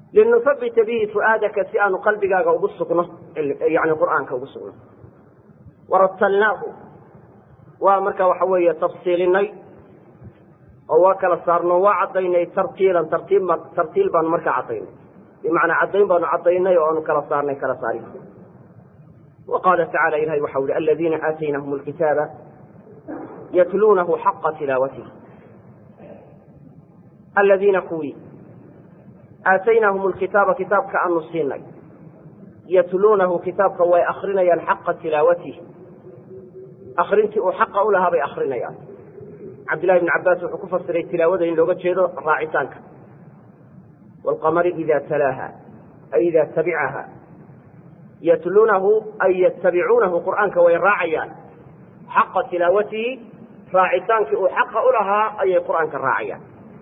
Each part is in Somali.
linusabita bihi fu'aadaka si aanu qalbigaaga ugu sugno yani qur'aanka ugu sugno waratalnaahu waa marka waxa weeye tafsiilinay oo waa kala saarno waa caddaynay tartiilan tartiib tartiil baanu markaa caddaynay bimacnaa caddayn baanu caddaynay oo aanu kala saarnay kala saari wa qaala tacala ilahay waxau yihi aladiina aataynahum lkitaaba yatluunahu xaqa tilaawatihi aladiina kuwii aataynahum lkitaaba kitaabka aanu siinay yatluunahu kitaabka way akrinayaan xaqa tilaawatihi akrintii uu xaqa u lahaa bay akrinayaan cabdillahi bn cabaas wuxuu ku fasiray tilaawada in looga jeedo raacitaanka waalqamari ida talaaha ay ida tabicaha yatluunahu ay yatabicuunahu qur'aanka way raacayaan xaqa tilaawatihi raacitaankii uu xaqa u lahaa ayay qur'aanka raacayaan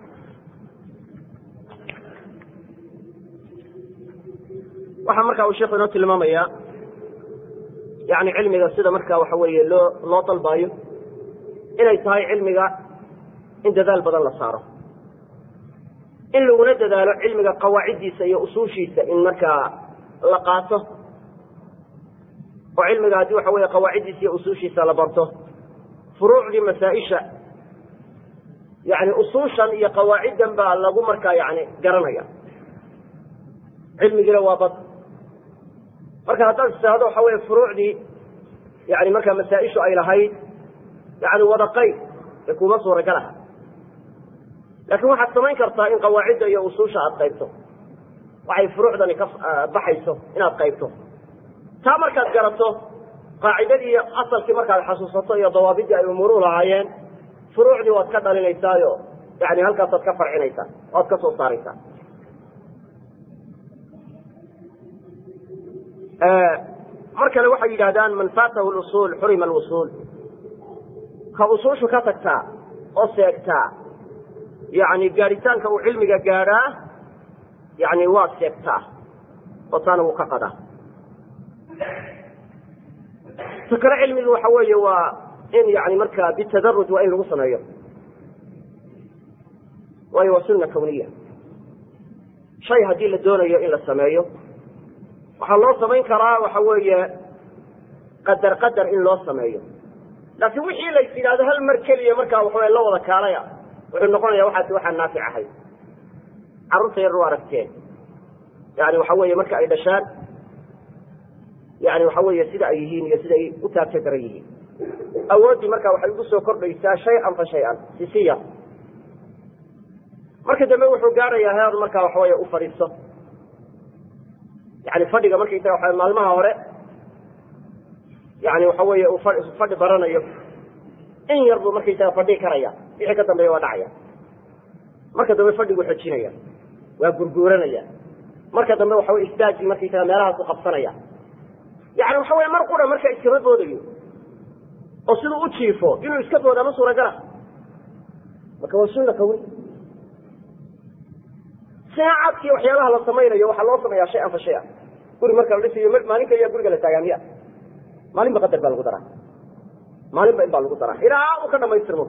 waxaa marka uu sheekhu inoo tilmaamayaa yani cilmiga sida marka waxa weeye loo loo dalbaayo inay tahay cilmiga in dadaal badan la saaro in laguna dadaalo cilmiga qawaaciddiisa iyo usuushiisa in markaa la qaato oo cilmiga haddii waxa weeye qawaaciddiisa iyo usuushiisa la barto furuucdii masaa-isha yani usuushan iyo qawaaciddan baa lagu markaa yani garanaya cilmigiina waa bad marka haddaad istaahdo waxa weeye furuucdii yani markaa masaa-ishu ay lahayd yani wada qayb ee kuma suuragal aha laakiin waxaad samayn kartaa in qawaacidda iyo usuusha aad qaybto waxay furuucdani ka baxayso inaad qaybto taa markaad garato qaacidadii iyo asalkii markaad xasuusato iyo dawaabidii ay umuuruhu lahaayeen furuucdii waad ka dhalinaysaayo yani halkaasaad ka farcinaysaa oad ka soo saaraysaa mar kale waxay yidhahdaan man faatahu lusuul xurima alwusuul ka usuushu ka tagtaa oo seegtaa yani gaadhitaanka uu cilmiga gaadhaa yani waa seegtaa oo taana wuu ka qadaa ta kale cilmigu waxa weeye waa in yani markaa bitadaruj waa in lagu sameeyo waayo waa sunna kawniya shay haddii la doonayo in la sameeyo waxaa loo samayn karaa waxa weeye qadar qadar in loo sameeyo laakiin wixii la yidhahdo hal mar keliya markaa waxaw la wada kaalaya wuxuu noqonaya waxaasi waxaa naafic ahay carruurta yar u aragteen yani waxa weeye marka ay dhashaan yani waxa weeye sida ay yihiin iyo sida ay u taabta daran yihiin awooddii marka waxay ugu soo kordhaysaa shay-an fa shay-an sisiya marka dambe wuxuu gaarayaa heer markaa waxaweye u fadhiisto yani fadhiga markaysaga waa maalmaha hore yani waxa weeye uu fadhi baranayo in yar buu markaysaga fadhii karaya wixii ka dambeeya waa dhacaya marka dambe fadhiguu xojinaya waa gurguuranaya marka dambe waxa wey istaagii markaysaga meelahaasu qabsanaya yani waxa weye mar qura marka iskama boodayo oo siduu u jiifo inuu iska booda ma suuragala marka waa sunna kawn saacadkii waxyaabaha la samaynayo waxaa loo sameeyaa shay an fa shay an guri marka la dhisayo maalin kaliya guriga la taagaa miya maalinba qadar baa lagu daraa maalinba in baa lagu daraa ilaa uu ka dhamaystirmo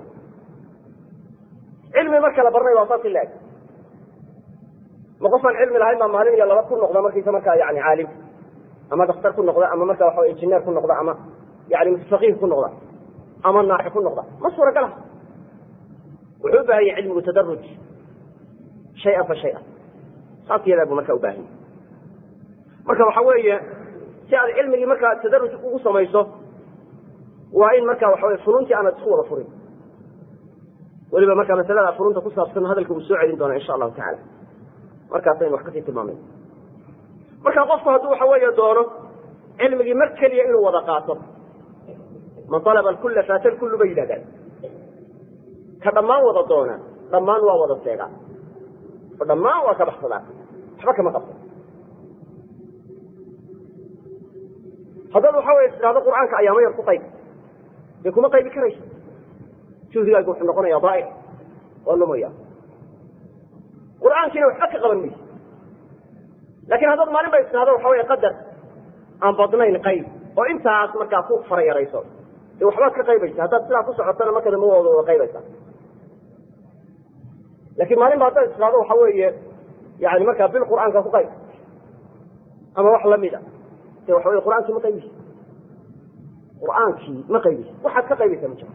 cilmi marka la baranayo waa saas in la eg ma qofaan cilmi lahayn baa maalin iyo laba ku noqda markiisa markaa yani caalim ama daktar ku noqda ama marka waxa injineer ku noqda ama yani faqiih ku noqda ama naaxi ku noqda ma suuragala wuxuu u baahan yahay cilmigu tadaruj shay-an fa shay-an saas iyadaa buu marka u baahan yahay marka waxa weeye si aad cilmigii markaa tadaruj ugu samayso waa in marka waxa weye funuuntii aanad isku wada furin weliba marka masalada funuunta ku saabsan hadalka uu soo celin doona insha allahu tacala markaasaynu wax kasii tilmaamayn marka qofku hadduu waxa weeye doono cilmigii mar keliya inuu wada qaato man alaba alkulla faata lkullu bay yidhahdaan ka dhammaan wada doona dhammaan waa wada seegaa oo dhammaan waa ka baxsadaa waxba kama qabto haddaad waxa weye tidhahdo qur'aanka ayaamo yar ku qayb dee kuma qaybi karayso juhdigaagu wuxuu noqonaya daaic oo lumaya qur'aankiina waxba ka qaban mayso lakin haddaad maalin ba istidhahdo waxa wey qadar aan badnayn qayb oo intaas markaa ku fara yarayso dee waxbaad ka qaybaysa haddaad sidaa ku socotana marka dambe wada wada qaybaysa lakin maalin ba haddaad istidhahdo waxa weeye yani markaa bil qur'aanka ku qayb ama wax lamida de waxa wey qur'aankii ma qaybisi qur'aankii ma qaybisi waxaad ka qaybaysa ma jiro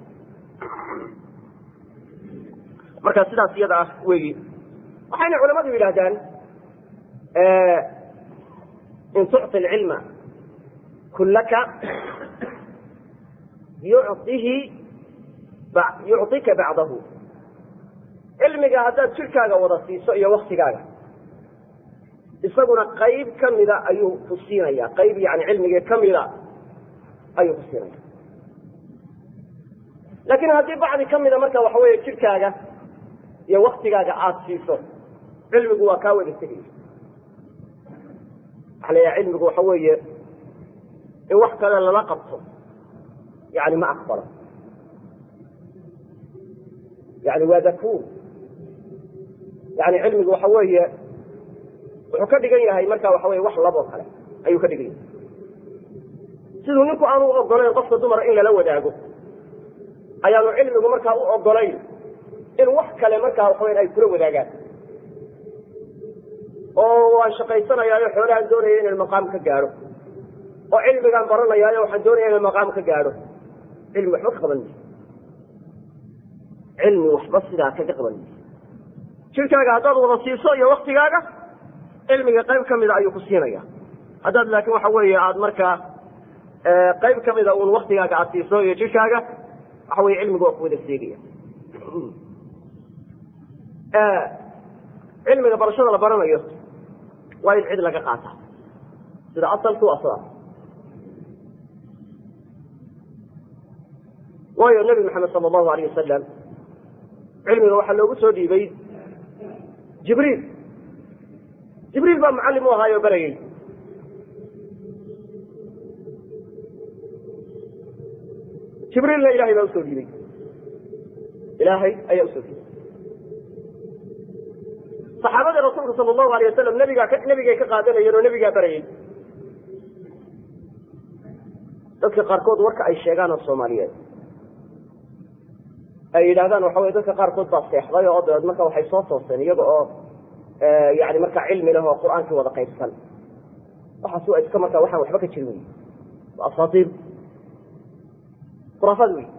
marka sidaas iyada ah weyi waxayna culamadu yidhahdaan in tucطi اlcilma kulaka yucطihi yucطika bacdahu cilmiga haddaad jirkaaga wada siiso iyo waktigaaga isaguna qayb kamida ayuu ku siinaya qayb yani cilmigii kamida ayuu ku siinaya laakin haddii bacdi kamida marka waxa weeye jirkaaga iyo waktigaaga aada siiso cilmigu waa kaa wada tegaya waxa la yaha cilmigu waxa weeye in wax kale lala qabto yani ma aqbalo yani waa dakuur yani cilmigu waxa weeye wuxuu ka dhigan yahay marka waxa weye wax laboo kale ayuu ka dhigan yahay siduu ninku aanu u ogolayn qofka dumara in lala wadaago ayaanu cilmigu markaa u ogolayn in wax kale markaa waxaweya ay kula wadaagaan oo waan shaqaysanayaayo xoolahaan doonaya inaan maqaam ka gaadho oo cilmigaan baranayaayo waxaan doonaya inaan maqaam ka gaadho cilmi waxba ka qaban mayso cilmi waxba sidaa kaga qaban mayso jirkaaga haddaad wada siiso iyo waktigaaga cilmiga qayb kamida ayuu ku siinaya haddaad laakin waxa weeye aada markaa qayb kamida un waktigaaga aada siiso iyo jirkaaga waxa weye cilmiga waa ku wada seegaya cilmiga barashada la baranayo waa in cid laga qaata sida asalku asla waayo nebi maxamed sala allahu alayh wasalam cilmiga waxaa loogu soo dhiibay jibriil jibriil baa mucallim u ahaayo barayey jibriilna ilahay baa usoo dhiibay ilaahay ayaa usoo dhiibay saxaabadii rasuulka sala allahu alayh wasalam nabigaa nebigay ka qaadanayeen oo nebigaa barayey dadka qaarkood warka ay sheegaan oo soomaaliyeed ay yidhahdaan waxa weye dadka qaarkood baa seexday oo dabeed marka waxay soo tooseen iyaga oo yani markaa cilmi leh oo qur-aankii wada qaybsan waxaas waa iska markaa waxaan waxba ka jirin wey waa asaatiir khuraafaad wey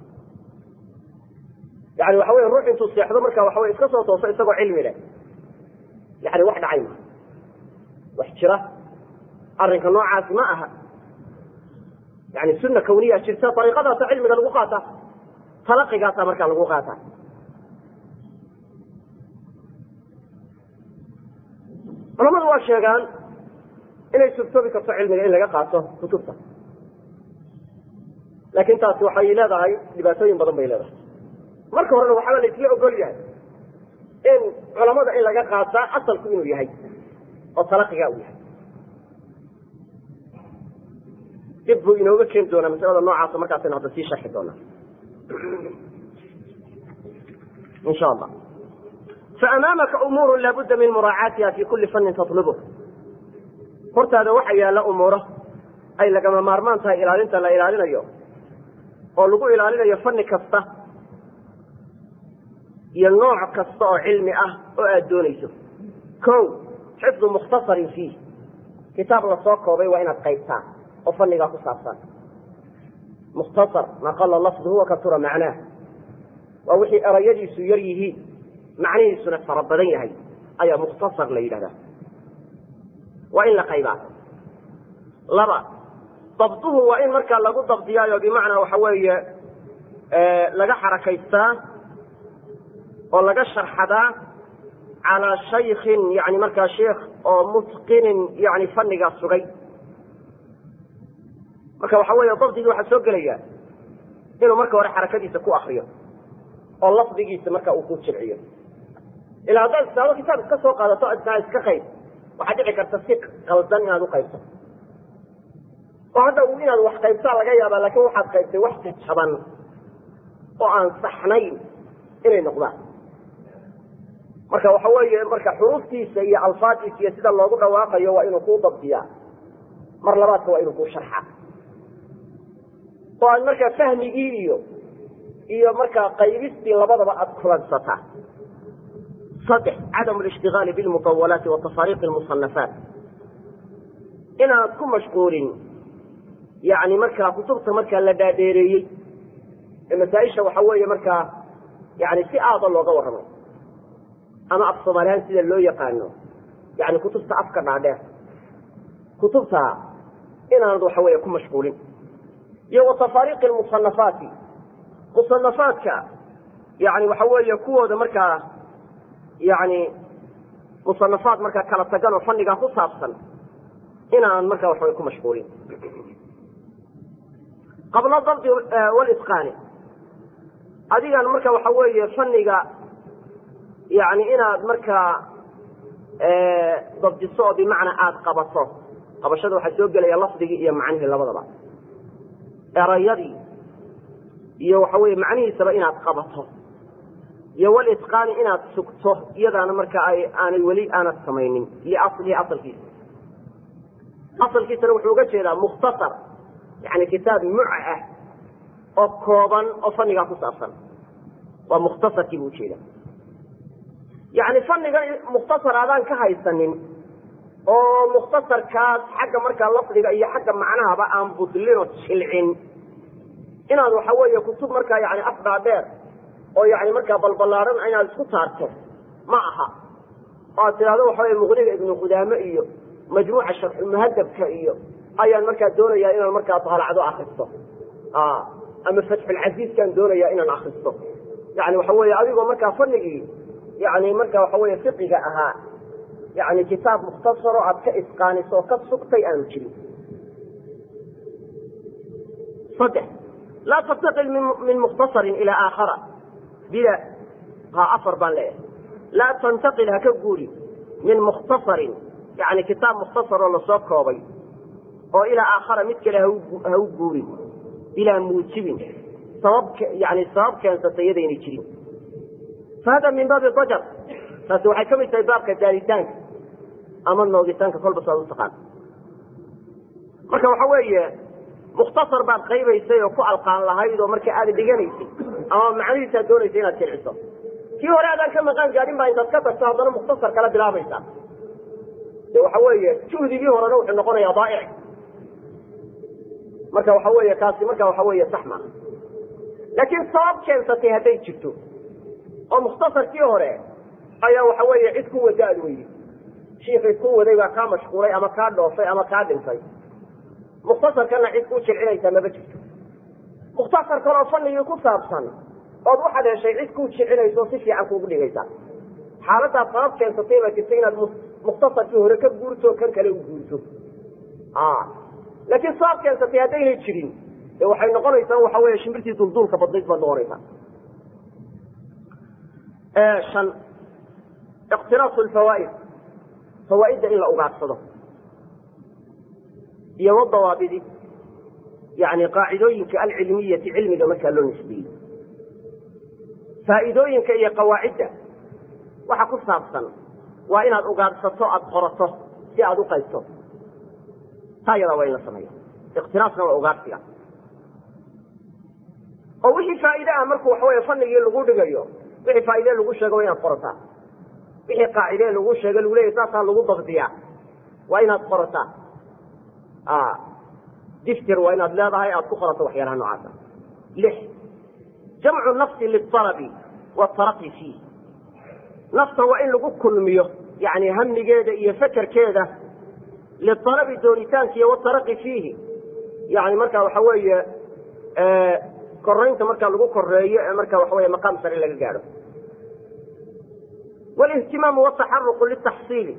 yani waxa weye ruux intuu seexdo marka waxa weye iska soo tooso isagoo cilmi leh yani wax dhacay ma wax jira arrinka noocaasi ma aha yani sunna kawniya jirta ariiqadaasa cilmiga lagu qaata talaqigaasa markaa lagu qaata culamadu waa sheegaan inay surtoobi karto cilmiga in laga qaato kutubta laakin taasi waxay leedahay dhibaatooyin badan bay leedahay marka horena waxaaba la isla ogol yahay in culamada in laga qaataa asalku inuu yahay oo talaqigaa uu yahay dib buu inooga keeni doonaa masalada noocaasa markaasaynu hadda sii sharxi doonaa insha allah faamaamaka umuuru laabudda min muraacaatiha fi kuli fannin tatlubh hortaada waxa yaalla umuuro ay lagama maarmaan tahay ilaalinta la ilaalinayo oo lagu ilaalinayo fanni kasta iyo nooc kasta oo cilmi ah oo aada doonayso ko xifdu mukhtasarin fiih kitaab lasoo koobay waa inaad qaybtaa oo fannigaa ku saabsan mukhtasar maa qala lafduhu wa katura macnaah waa wixii erayadiisu yar yihiin macnihiisuna fara badan yahay ayaa mukhtasar la yidhahdaa waa in la qaybaa laba dabduhu waa in markaa lagu dabdiyaayo bimacnaa waxa weeye laga xarakaystaa oo laga sharxadaa calaa shaykin yani markaa sheikh oo mutqinin yani fannigaa sugay marka waxa weeye dabdigii waxaa soo gelaya inuu marka hore xarakadiisa ku akriyo oo lafdigiisa marka uu ku jilciyo ilaa haddaad istaado kitaab iska soo qaadato adnaa iska qayb waxaa dhici karta si qaldan inaad uqaybto oo hadda inaad wax qaybtaa laga yaabaa laakin waxaad qaybtay wax jajaban oo aan saxnayn inay noqdaan marka waxa weeye marka xuruuftiisa iyo alfaadiisa iyo sida loogu dhawaaqayo waa inuu kuu dabdiyaa mar labaadka waa inuu kuu sharxa oo aad markaa fahmigii iyo iyo markaa qaybistii labadaba aada kulansataa saddex cadamu lishtigaali bilmutawalaati wa tafaariiqi lmusanafaat inaad ku mashquulin yani markaa kutubta markaa la dhaadheereeyey ee masaaisha waxa weeye markaa yani si aada looga warramay ama af soomaalihaan sida loo yaqaano yani kutubta afka dhaadheer kutubta inaanad waxa weeye ku mashquulin iyo wa tafaariiqi lmusanafaati musanafaadka yani waxa weeye kuwooda markaa yani musanafaad markaa kala tagan oo fannigaa ku saabsan inaan markaa waxaway ku mashquulin qabla dabdi walitqaani adigan marka waxa weeye fanniga yani inaad markaa dabdiso oo bimacnaa aada qabato qabashada waxaa soo gelaya lafdigii iyo macnihii labadaba erayadii iyo waxa weye macnihiisaba inaad qabato iyo walitqaani inaad sugto iyadaana marka ay aanay weli aanad samaynin liaslihi asalkiisa asalkiisana wuxuu uga jeedaa mukhtasar yani kitaab muca ah oo kooban oo fannigaa ku saabsan waa mukhtasarkii buu ujeeda yani fannigan mukhtasar aadaan ka haysanin oo mukhtasarkaas xagga markaa lafdiga iyo xagga macnahaba aan budlin oo jilcin inaad waxa weeye kutub markaa yani afdhaadheer oo yani markaa balbalaaran inaad isku taarto ma aha oo aad tidhahdo waxa weye muqniga ibnu qudaame iyo majmuuca sharxulmuhadabka iyo ayaan markaa doonayaa inaan markaa daalacdo akristo ama fatxulcasiiskaan doonayaa inaan akristo yani waxa weeye adigoo markaa fanigii yani marka waxa weye fiqiga ahaa yani kitaab mukhtasaro aad ka isqaaniso oo ka sugtay aanu jirin saddex laa tantaqil min mukhtasarin ilaa aakhara bila ha afar baan leeyahay laa tantaqil ha ka guuri min mukhtasarin yani kitaab mukhtasaroo lasoo koobay oo ilaa aakhara mid kale ha u guurin bilaa muujibin sabab yani sabab keensatay iyadaynay jirin fahada min baabi dajar taasi waxay ka mid tahay baabka daalitaanka ama noogitaanka kolba saad u taqaan marka waxa weeye mukhtasar baad qaybaysay oo ku alqaan lahayd oo marka aada dhiganaysay ama macnihiisaad doonaysay inaad jilciso kii hore adaan ka maqaan gaadhin baa intaad ka tagto haddana mukhtasar kala bilaabaysaa de waxa weeye juhdigii horena wuxuu noqonayaa daaic marka waxa weeye kaasi marka waxa weeye sax maaha laakiin sabab keensatay hadday jirto oo mukhtasarkii hore ayaa waxa weeye cid ku wada ad weydi shiikii ku waday baa kaa mashquulay ama kaa dhoofay ama kaa dhintay mukhtasarkana cid ku jilcinaysaa maba jirto mukhtasar kaloo fanigii ku saabsan ood waxaad heshay cid ku jilcinayso si fiican kuugu dhigaysa xaaladaad sabab keensatay baa jirta inaad mukhtasarkii hore ka guurto kan kale u guurto laakiin sabab keensatay haddaynay jirin de waxay noqonaysaa waxa wey shimbirtii dulduulka badnayd baad noqonaysaa an iqtiraasu lfawaaid fawaaidda in la ugaadsado iyo wadawaabidi yani qaacidooyinka alcilmiyati cilmiga markaa loo nisbeeyey faa'iidooyinka iyo qawaacidda waxa ku saabsan waa inaad ugaadsato aada qorato si aada u qaybto taa yadaa waa in la sameeya iqtiraasna waa ugaadsiga oo wixii faa'iide ah markuu waxa wey fanigii lagu dhigayo wixii faaide lagu sheego waa inaad qorataa wixii qaacide lagu sheego lagu leeyahy saasaa lagu dabdiyaa waa inaad qorataa diftir waa inaad leedahay aad ku qorato waxyaalaha noocaasa lix jamcu nafsi lialabi waataraqi fiih nafta waa in lagu kulmiyo yani hamigeeda iyo fekerkeeda lialabi doonitaankiiy wataraqi fiihi yani marka waxa weeye koraynta markaa lagu koreeyo ee marka waxa wey maqaam sare laga gaadho wlihtimaamu wataxaruqu litaxsiili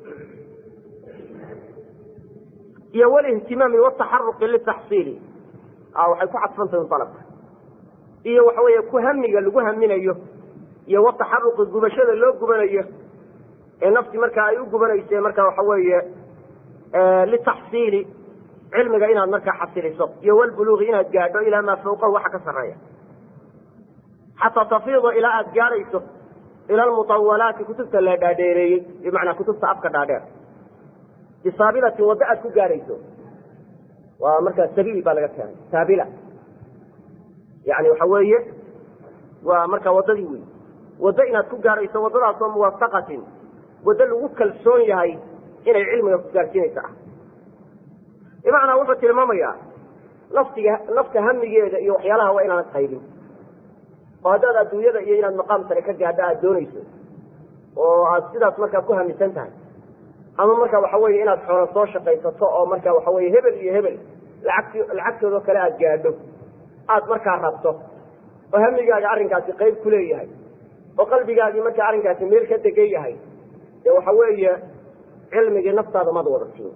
iyo wlihtimaami wataxaruqi litaxsiili waxay ku cadfantahy alabka iyo waxa weeye ku hamiga lagu haminayo iyo wataxaruqi gubashada loo gubanayo ee nafti markaa ay u gubanayse marka waxa weeye litaxsiili cilmiga inaad markaa xasiliso iyo wlbuluuqi inaad gaadho ilaa maa fawqahu waxa ka sareeya xataa tafiida ilaa aada gaadhayso ila almutawalaati kutubta la dhaadheereeyey bimacnaa kutubta afka dhaadheer bisaabilatin waddo aad ku gaadhayso waa markaa sabiil baa laga keenay saabila yani waxa weeye waa markaa waddadii wey waddo inaad ku gaarayso waddadaasoo muwafaqatin waddo lagu kalsoon yahay inay cilmiga ku gaarsiinaysa ah bimacnaa wuxuu tilmaamayaa naftiga nafta hamigeeda iyo waxyaalaha waa inaanad qaybin oo haddaad adduunyada iyo inaad maqaam sare ka gaadha aada doonayso oo aad sidaas markaa ku hamisan tahay ama marka waxa weeye inaad xoolo soo shaqaysato oo marka waxa weye hebel iyo hebel lacagti lacagtoodao kale aada gaadho aada markaa rabto oo hamigaaga arrinkaasi qayb ku leeyahay oo qalbigaagii markaa arrinkaasi meel ka degan yahay dee waxa weeye cilmigii naftaada maad wada siin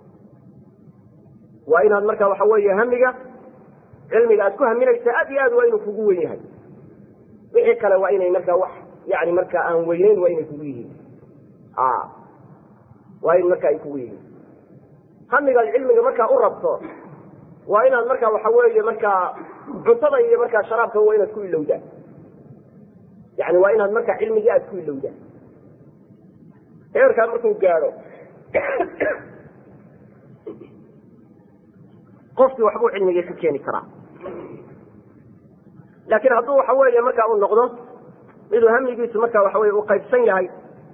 waa inaad marka waxa weeye hamiga cilmiga aad ku haminaysa aad iyo aad waa inuu kugu wen yahay wixii kale waa inay markaa wax yani markaa aan weyneyn waa inay kugu yihiin waa in marka ay kugu yihiin hamigaad cilmiga markaa u rabto waa inaad marka waxa weeye markaa cuntada iyo markaa sharaabka waa inaad ku ilowdaa yani waa inaad markaa cilmigii aad ku ilowdaa heerkaa markuu gaadho qofkii waxbuu cilmigii ka keeni karaa laakiin hadduu waxa weeye markaa uu noqdo miduu hamigiisu marka waxa weye uu qaybsan yahay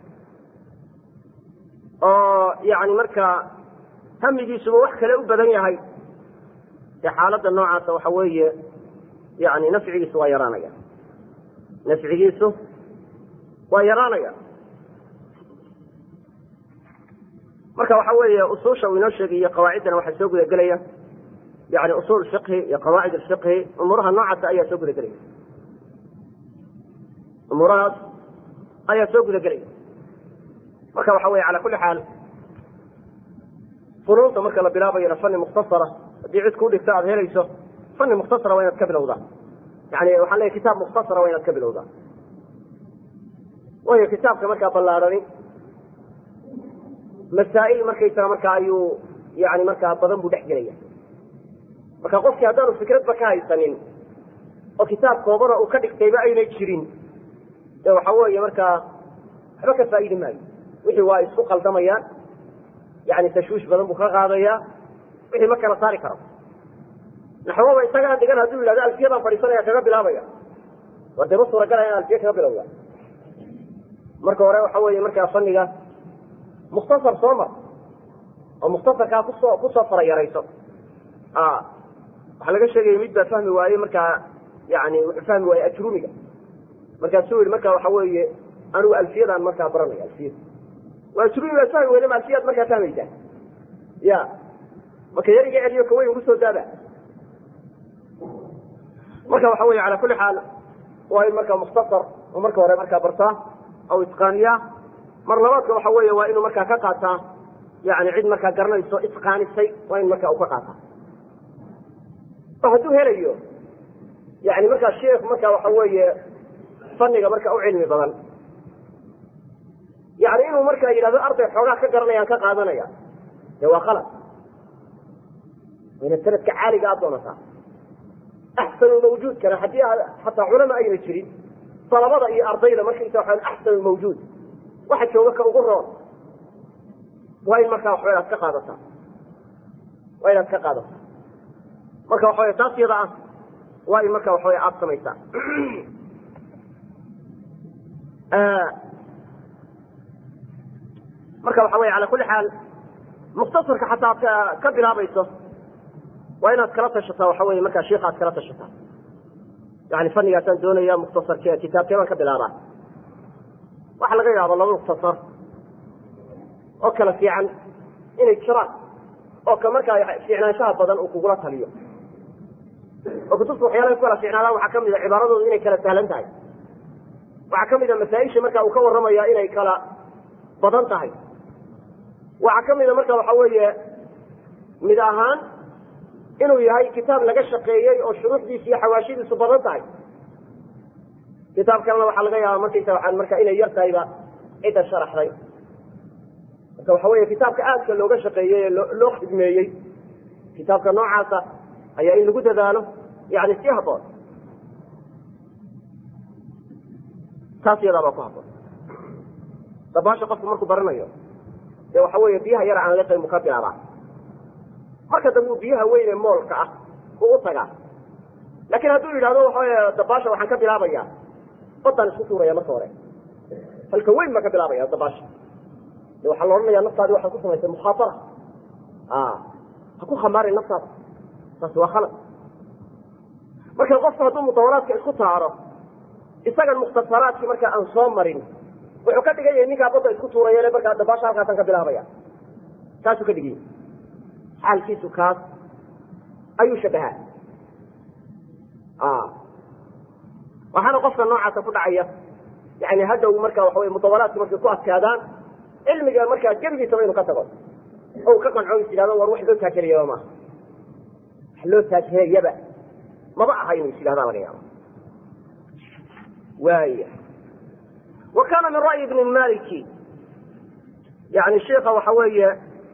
oo yani markaa hamigiisuba wax kale u badan yahay dee xaaladda noocaasa waxa weeye yani nafcigiisu waa yaraanaya nafcigiisu waa yaraanaya marka waxa weeye usuusha uu inoo sheegayo qawaaciddana waxaa soo guda gelaya yani usul fiqhi iyo qawaacid fiqhi umuuraha noocaasa ayaa soo guda gelaya umuurahaas ayaa soo guda gelaya marka waxa weye ala kuli xaal funuunta marka la bilaabayona fani mukhtasara haddii cid kuu dhigto aada helayso fani mukhtasara waa inaad ka bilowdaa yani waxaan leeyahy kitaab mukhtasara waa inaad ka bilowdaa waayo kitaabka markaa ballaadhani masaa'il markaysaga markaa ayuu yani markaa badan buu dhex gelaya marka qofkii haddaanu fikradba ka haysanin oo kitaab koobana uu ka dhigtayba aynay jirin dee waxa weeye markaa waxba ka faa'idi maayo wixii waa isku qaldamayaan yani tashwiish badan buu ka qaadayaa wixii ma kala saari karo naxwaba isagaan dhigan hadduu yidhahdo alfiyadaan fadhiisanaya kaga bilaabaya war dee ma suuragalaya in alfiya kaga bilowda marka hore waxa weeye markaa faniga mukhtasar soo mar oo mukhtasarkaa kusoo kusoo fara yarayso waxaa laga sheegaya mid baa fahmi waaye markaa yani wuxuu fahmi waaye ajrumiga markaasuu yihi marka waxa weeye anigu alfiyadaan markaa baranaya alfiyada waa ajrumi baa fahmi weyda ma alfiyaad markaa fahmaysaa ya marka yariga celiyo kaweyn ugu soo daada marka waxa weye ala kuli xaal waa in marka mukhtasar oo marka hore markaa bartaa aw itqaaniyaa mar labaadka waxa weeye waa inuu markaa ka qaataa yani cid markaa garanayso itqaanisay waa in markaa uu ka qaataa oo hadduu helayo yani markaa sheikh marka waxa weeye faniga marka u cilmi badan yani inuu markaa yidhahdo arday xoogaa ka garanayaan ka qaadanaya dee waa qalad wayna sanadka caaliga aad doonataa axsanu mawjuudkana haddii xataa culama ayna jirin dalabada iyo ardayda markaysa waa axsanu mawjuud waxa jooga ka ugu roon waa in markaa waxba inaad ka qaadataa waa inaad ka qaadataa marka waxa wey taas yada ah waa in marka waxawey aada samaysaa marka waxa wey ala kuli xaal mukhtasarka xataa ad ka bilaabayso waa inaad kala tashataa waxa wey markaa shiika aad kala tashataa yani fanigaasaan doonaya mukhtasarke kitaabkee baan ka bilaabaa waxa laga yaabo laba mukhtasar oo kala fiican inay jiraan oo ka markaa fiicnaanshaha badan uu kugula taliyo oo kutubta waxyaalaha ku kala fiicnaadaan waxaa kamid a cibaaradoodu inay kala sahlan tahay waxaa kamid a masaaisha marka uu ka warramaya inay kala badan tahay waxaa kamid a marka waxa weeye mid ahaan inuu yahay kitaab laga shaqeeyey oo shuruuxdiisa iyo xawaashidiisu badan tahay kitaab kalena waxaa laga yaaba markaysa waaan marka inay yar tahayba cidda sharaxday marka waxa weeye kitaabka aadka looga shaqeeyey ee loo khidmeeyey kitaabka noocaasa ayaa in lagu dadaalo yani si haboon taas iyadaa baa ku haboon dabaasha qofku markuu baranayo dee waxa weeye biyaha yar aan liqin buu ka bilaabaa marka dambe uu biyaha weyne moolka ah uu u tagaa laakiin hadduu yidhahdo waxawey dabaasha waxaan ka bilaabaya badaan isku tuuraya marka hore halka weyn baa ka bilaabaya dabaasha de waxaa la odhanaya naftaadi waxaad ku samaysay mukhaatara ha ku khamaarin naftaada taasi waa khalad marka qofku hadduu mudawalaadka isku taaro isagan mukhtasaraadkii markaa aan soo marin wuxuu ka dhigan yahay ninkaa badda isku tuurayele markaa dabaasha halkaasaan ka bilaabaya taasuu ka dhigan yahay xaalkiisu kaas ayuu shabahaa waxaana qofka noocaasa ku dhacaya yani haddaw marka waxa wey mudawalaadki markay ku adkaadaan cilmiga markaa gebigiisaba inu ka tago o ka qanco is yidhahdo war wax loo taagelayaba maaha wax loo taagelayaba maba aha inu is yidhahda laga yaabo waaya wa kana min ra'yi ibni maliki yani sheika waxa weeye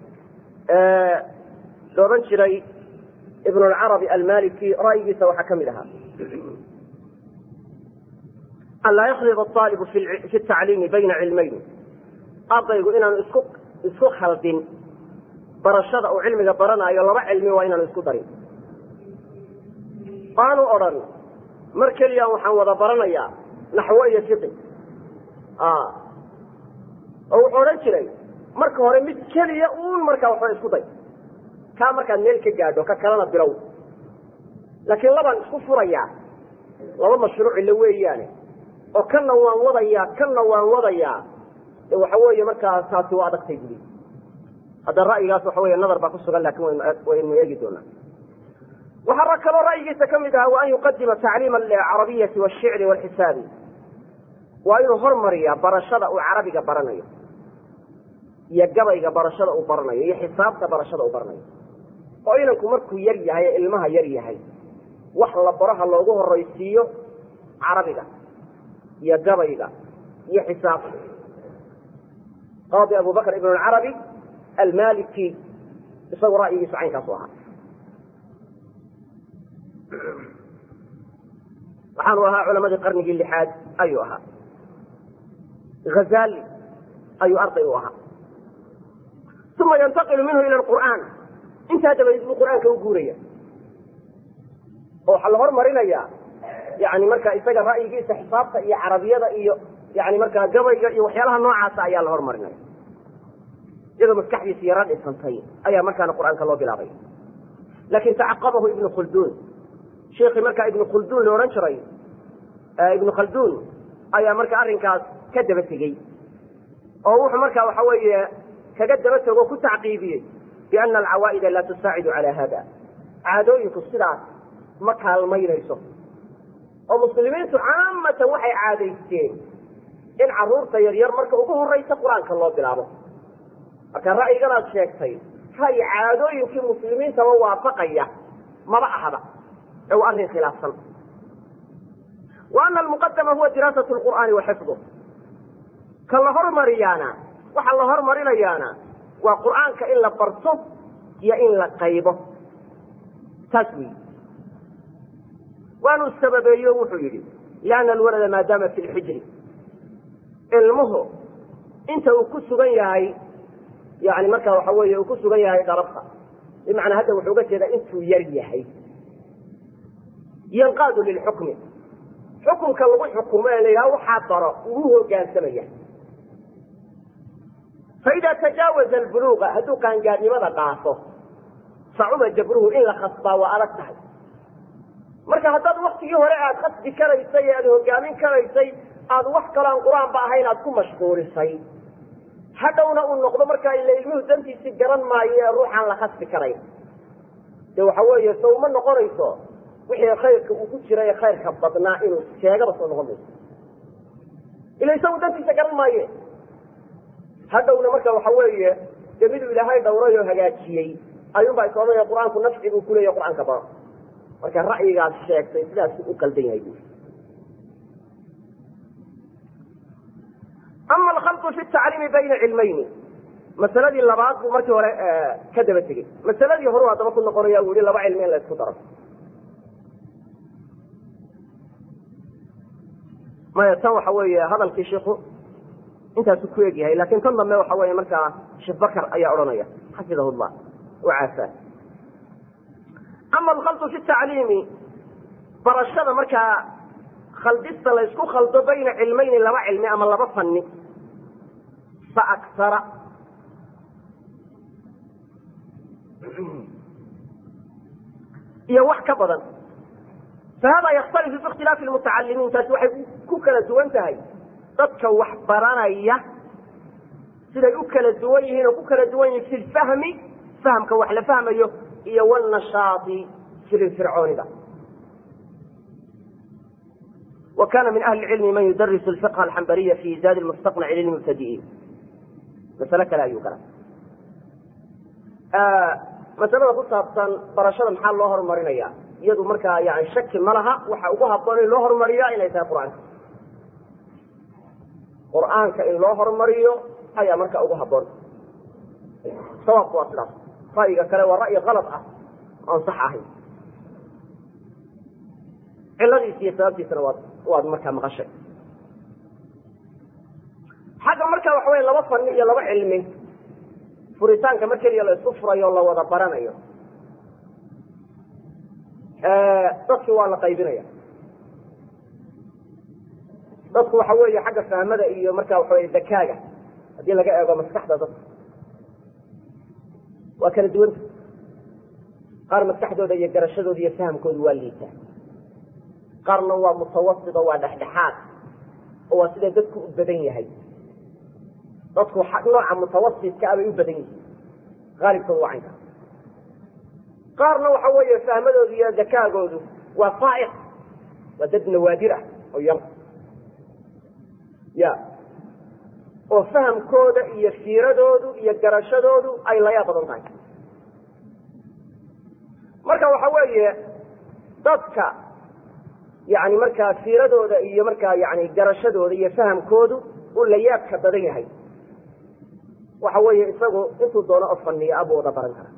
la odhan jiray ibn lcarabi almaliki ra'yigiisa waxaa ka mid ahaa an laa yakhlid aalibu fi tacliimi bayna cilmayn ardaygu inaanu isku isku khaldin barashada uu cilmiga baranaayo laba cilmi waa inaanu isku darin aanu odhan mar keliya waxaan wada baranayaa naxwo iyo fiqi oo wuxuu odhan jiray marka hore mid keliya uun markaa waxba isku day kaa markaad meel ka gaadho ka kalena bilow laakiin labaan isku furayaa laba mashruucile weeyaane oo kanna waan wadayaa kanna waan wadayaa de waxa weeye markaa taasi waa adagtay buli hadda ra'yigaas waxa wey nadar baa ku sugan lakin waynu eegi doonaa waxaa kaloo ra'yigiisa ka mid ahaa wa an yuqadima tacliima alcarabiyati washicri walxisaabi waa inuu hormariyaa barashada uu carabiga baranayo iyo gabayga barashada uu baranayo iyo xisaabta barashada uu baranayo oo inanku markuu yar yahay ee ilmaha yar yahay wax la baraha loogu horaysiiyo carabiga iyo gabayga iyo xisaabta qaadi abu bakr ibn alcarabi almaliki isagu ra'yigiisu caynkaasu ahaa waxaanu ahaa culamadii qarnigii lixaad ayuu ahaa hazali ayuu arday u ahaa uma yantaqilu minhu ila qur'aan intaa dabadeed buu qur'aanka u guuraya oo waxaa la hormarinayaa yani marka isaga ra'yigiisa xisaabta iyo carabiyada iyo yani markaa gabayga iyo waxyaalaha noocaasa ayaa la hormarinaya iyadoo maskaxdiisa yaro dhisantay ayaa markaana qur'aanka loo bilaabay laakin tacaqabahu ibnu khulduun sheikii markaa ibnu khulduun la odhan jiray ibnu khalduun ayaa marka arrinkaas ka daba tegey oo wuxuu marka waxa weeye kaga daba tego ku tacqiibiyey biana alcawaa'ida laa tusaacidu cala hada caadooyinku sidaas ma kaalmaynayso oo muslimiintu caamatan waxay caadaysteen in caruurta yaryar marka ugu horaysa qur-aanka loo bilaabo marka ra'yiganaad sheegtay ra'yi caadooyinkii muslimiintaba waafaqaya maba ahaba ee waa arrin khilaafsan wa ana almuqadama huwa diraasat lqur'aani wa xifdu ka la hormariyaana waxa la hormarinayaana waa qur'aanka in la barto iyo in la qaybo taas weyi waanu sababeeyo wuxuu yidhi lianna alwalada maadaama fi lxijri ilmuhu inta uu ku sugan yahay yani marka waxa weeye uu ku sugan yahay dharabka bimacnaa hadda wuxuu uga jeedaa intuu yar yahay yanqaadu lilxukmi xukunka lagu xukumo ee la yidhaha waxaa baro ugu hogaansamaya faida tajaawaza albuluuqa hadduu qaangaadnimada dhaafo sacuba jabruhu in la khasbaa waa adag tahay marka haddaad waktigii hore aad khasbi karaysay ee aad hogaamin karaysay aad wax kaloo aan qur-aanba ahayn aad ku mashquulisay hadhowna uu noqdo markaa ila ilmuhu dantiisii garan maayo ee ruuxaan la khasbi karayn de waxa weeye so uma noqonayso wixii khayrka uu ku jira ee khayrka badnaa inuu sheegaba soo noqon mayso ila isagu dantiisa garan maaye hadhowna marka waxa weeye de miduu ilaahay dhowray oo hagaajiyey ayuunbaa is odhanaya qur-aanku nafci buu kuleeya qur-aanka baro marka ra'yigaas sheegtay sidaasuu u qaldan yahay bu ama alkhalqu fi tacliimi bayna cilmayni masaladii labaad buu markii hore ka daba tegey masaladii horu haddaba ku noqonaya uu yihi laba cilmi in la isku daro maya tan waxa weeye hadalkii shiku intaasu ku eg yahay lakin tan dambe waxa weeye markaa sheekh bakar ayaa odhanaya xafidahu llah oo caafaa ama alkhalqu fi tacliimi barashada markaa khaldista la ysku khaldo bayna cilmayni laba cilmi ama laba fanni fa aksara iyo wax ka badan fahada yakhtalifu fi ikhtilaafi lmutacalimiin taasi waxay ku kala duwan tahay dadka wax baranaya siday u kala duwan yihiin oo ku kala duwan yihin fi lfahmi fahamka wax la fahmayo iyo wlnashaai firfircoonida wa kana min ahli cilmi man yudarisu lfiqha alxambariya fi zaadi mustaqnaci lilmubtadi'iin masale kale ayuu galay masalada ku saabsan barashada maxaa loo horumarinaya iyadu markaa yani shaki ma laha waxa ugu haboon in loo horumariya inay tahay qur'aanka qur'aanka in loo horumariyo ayaa marka ugu haboon sawaabku waa sidaas ra'yiga kale waa ra'yi kalad ah oan sax ahayn ciladiisa iyo sababtiisana waad waad markaa maqashay xagga marka waxa wey laba fanni iyo laba cilmi furitaanka mar keliya la isku furayo o la wada baranayo dadki waa la qaybinaya dadku waxa weeye xagga fahmada iyo marka waxa wey dakaaga haddii laga eego maskaxda dadka waa kala duwanta qaar maskaxdooda iyo garashadooda iyo fahamkooda waa liitaa qaarna waa mutawasit oo waa dhexdhexaad oo waa sida dadku u badan yahay dadku nooca mutawasitka abay u badan yihiin aalibkooda waa caynka qaarna waxa weeye fahmadoodu iyo dakaagoodu waa faaiq waa dad nawaadir ah oo yar ya oo fahamkooda iyo fiiradoodu iyo garashadoodu ay layaa badan tahay marka waxa weeye dadka yani markaa fiiradooda iyo markaa yani garashadooda iyo fahamkoodu uu layaabka badan yahay waxa weeye isagu intuu doono oo faniyo abuu wada baran kara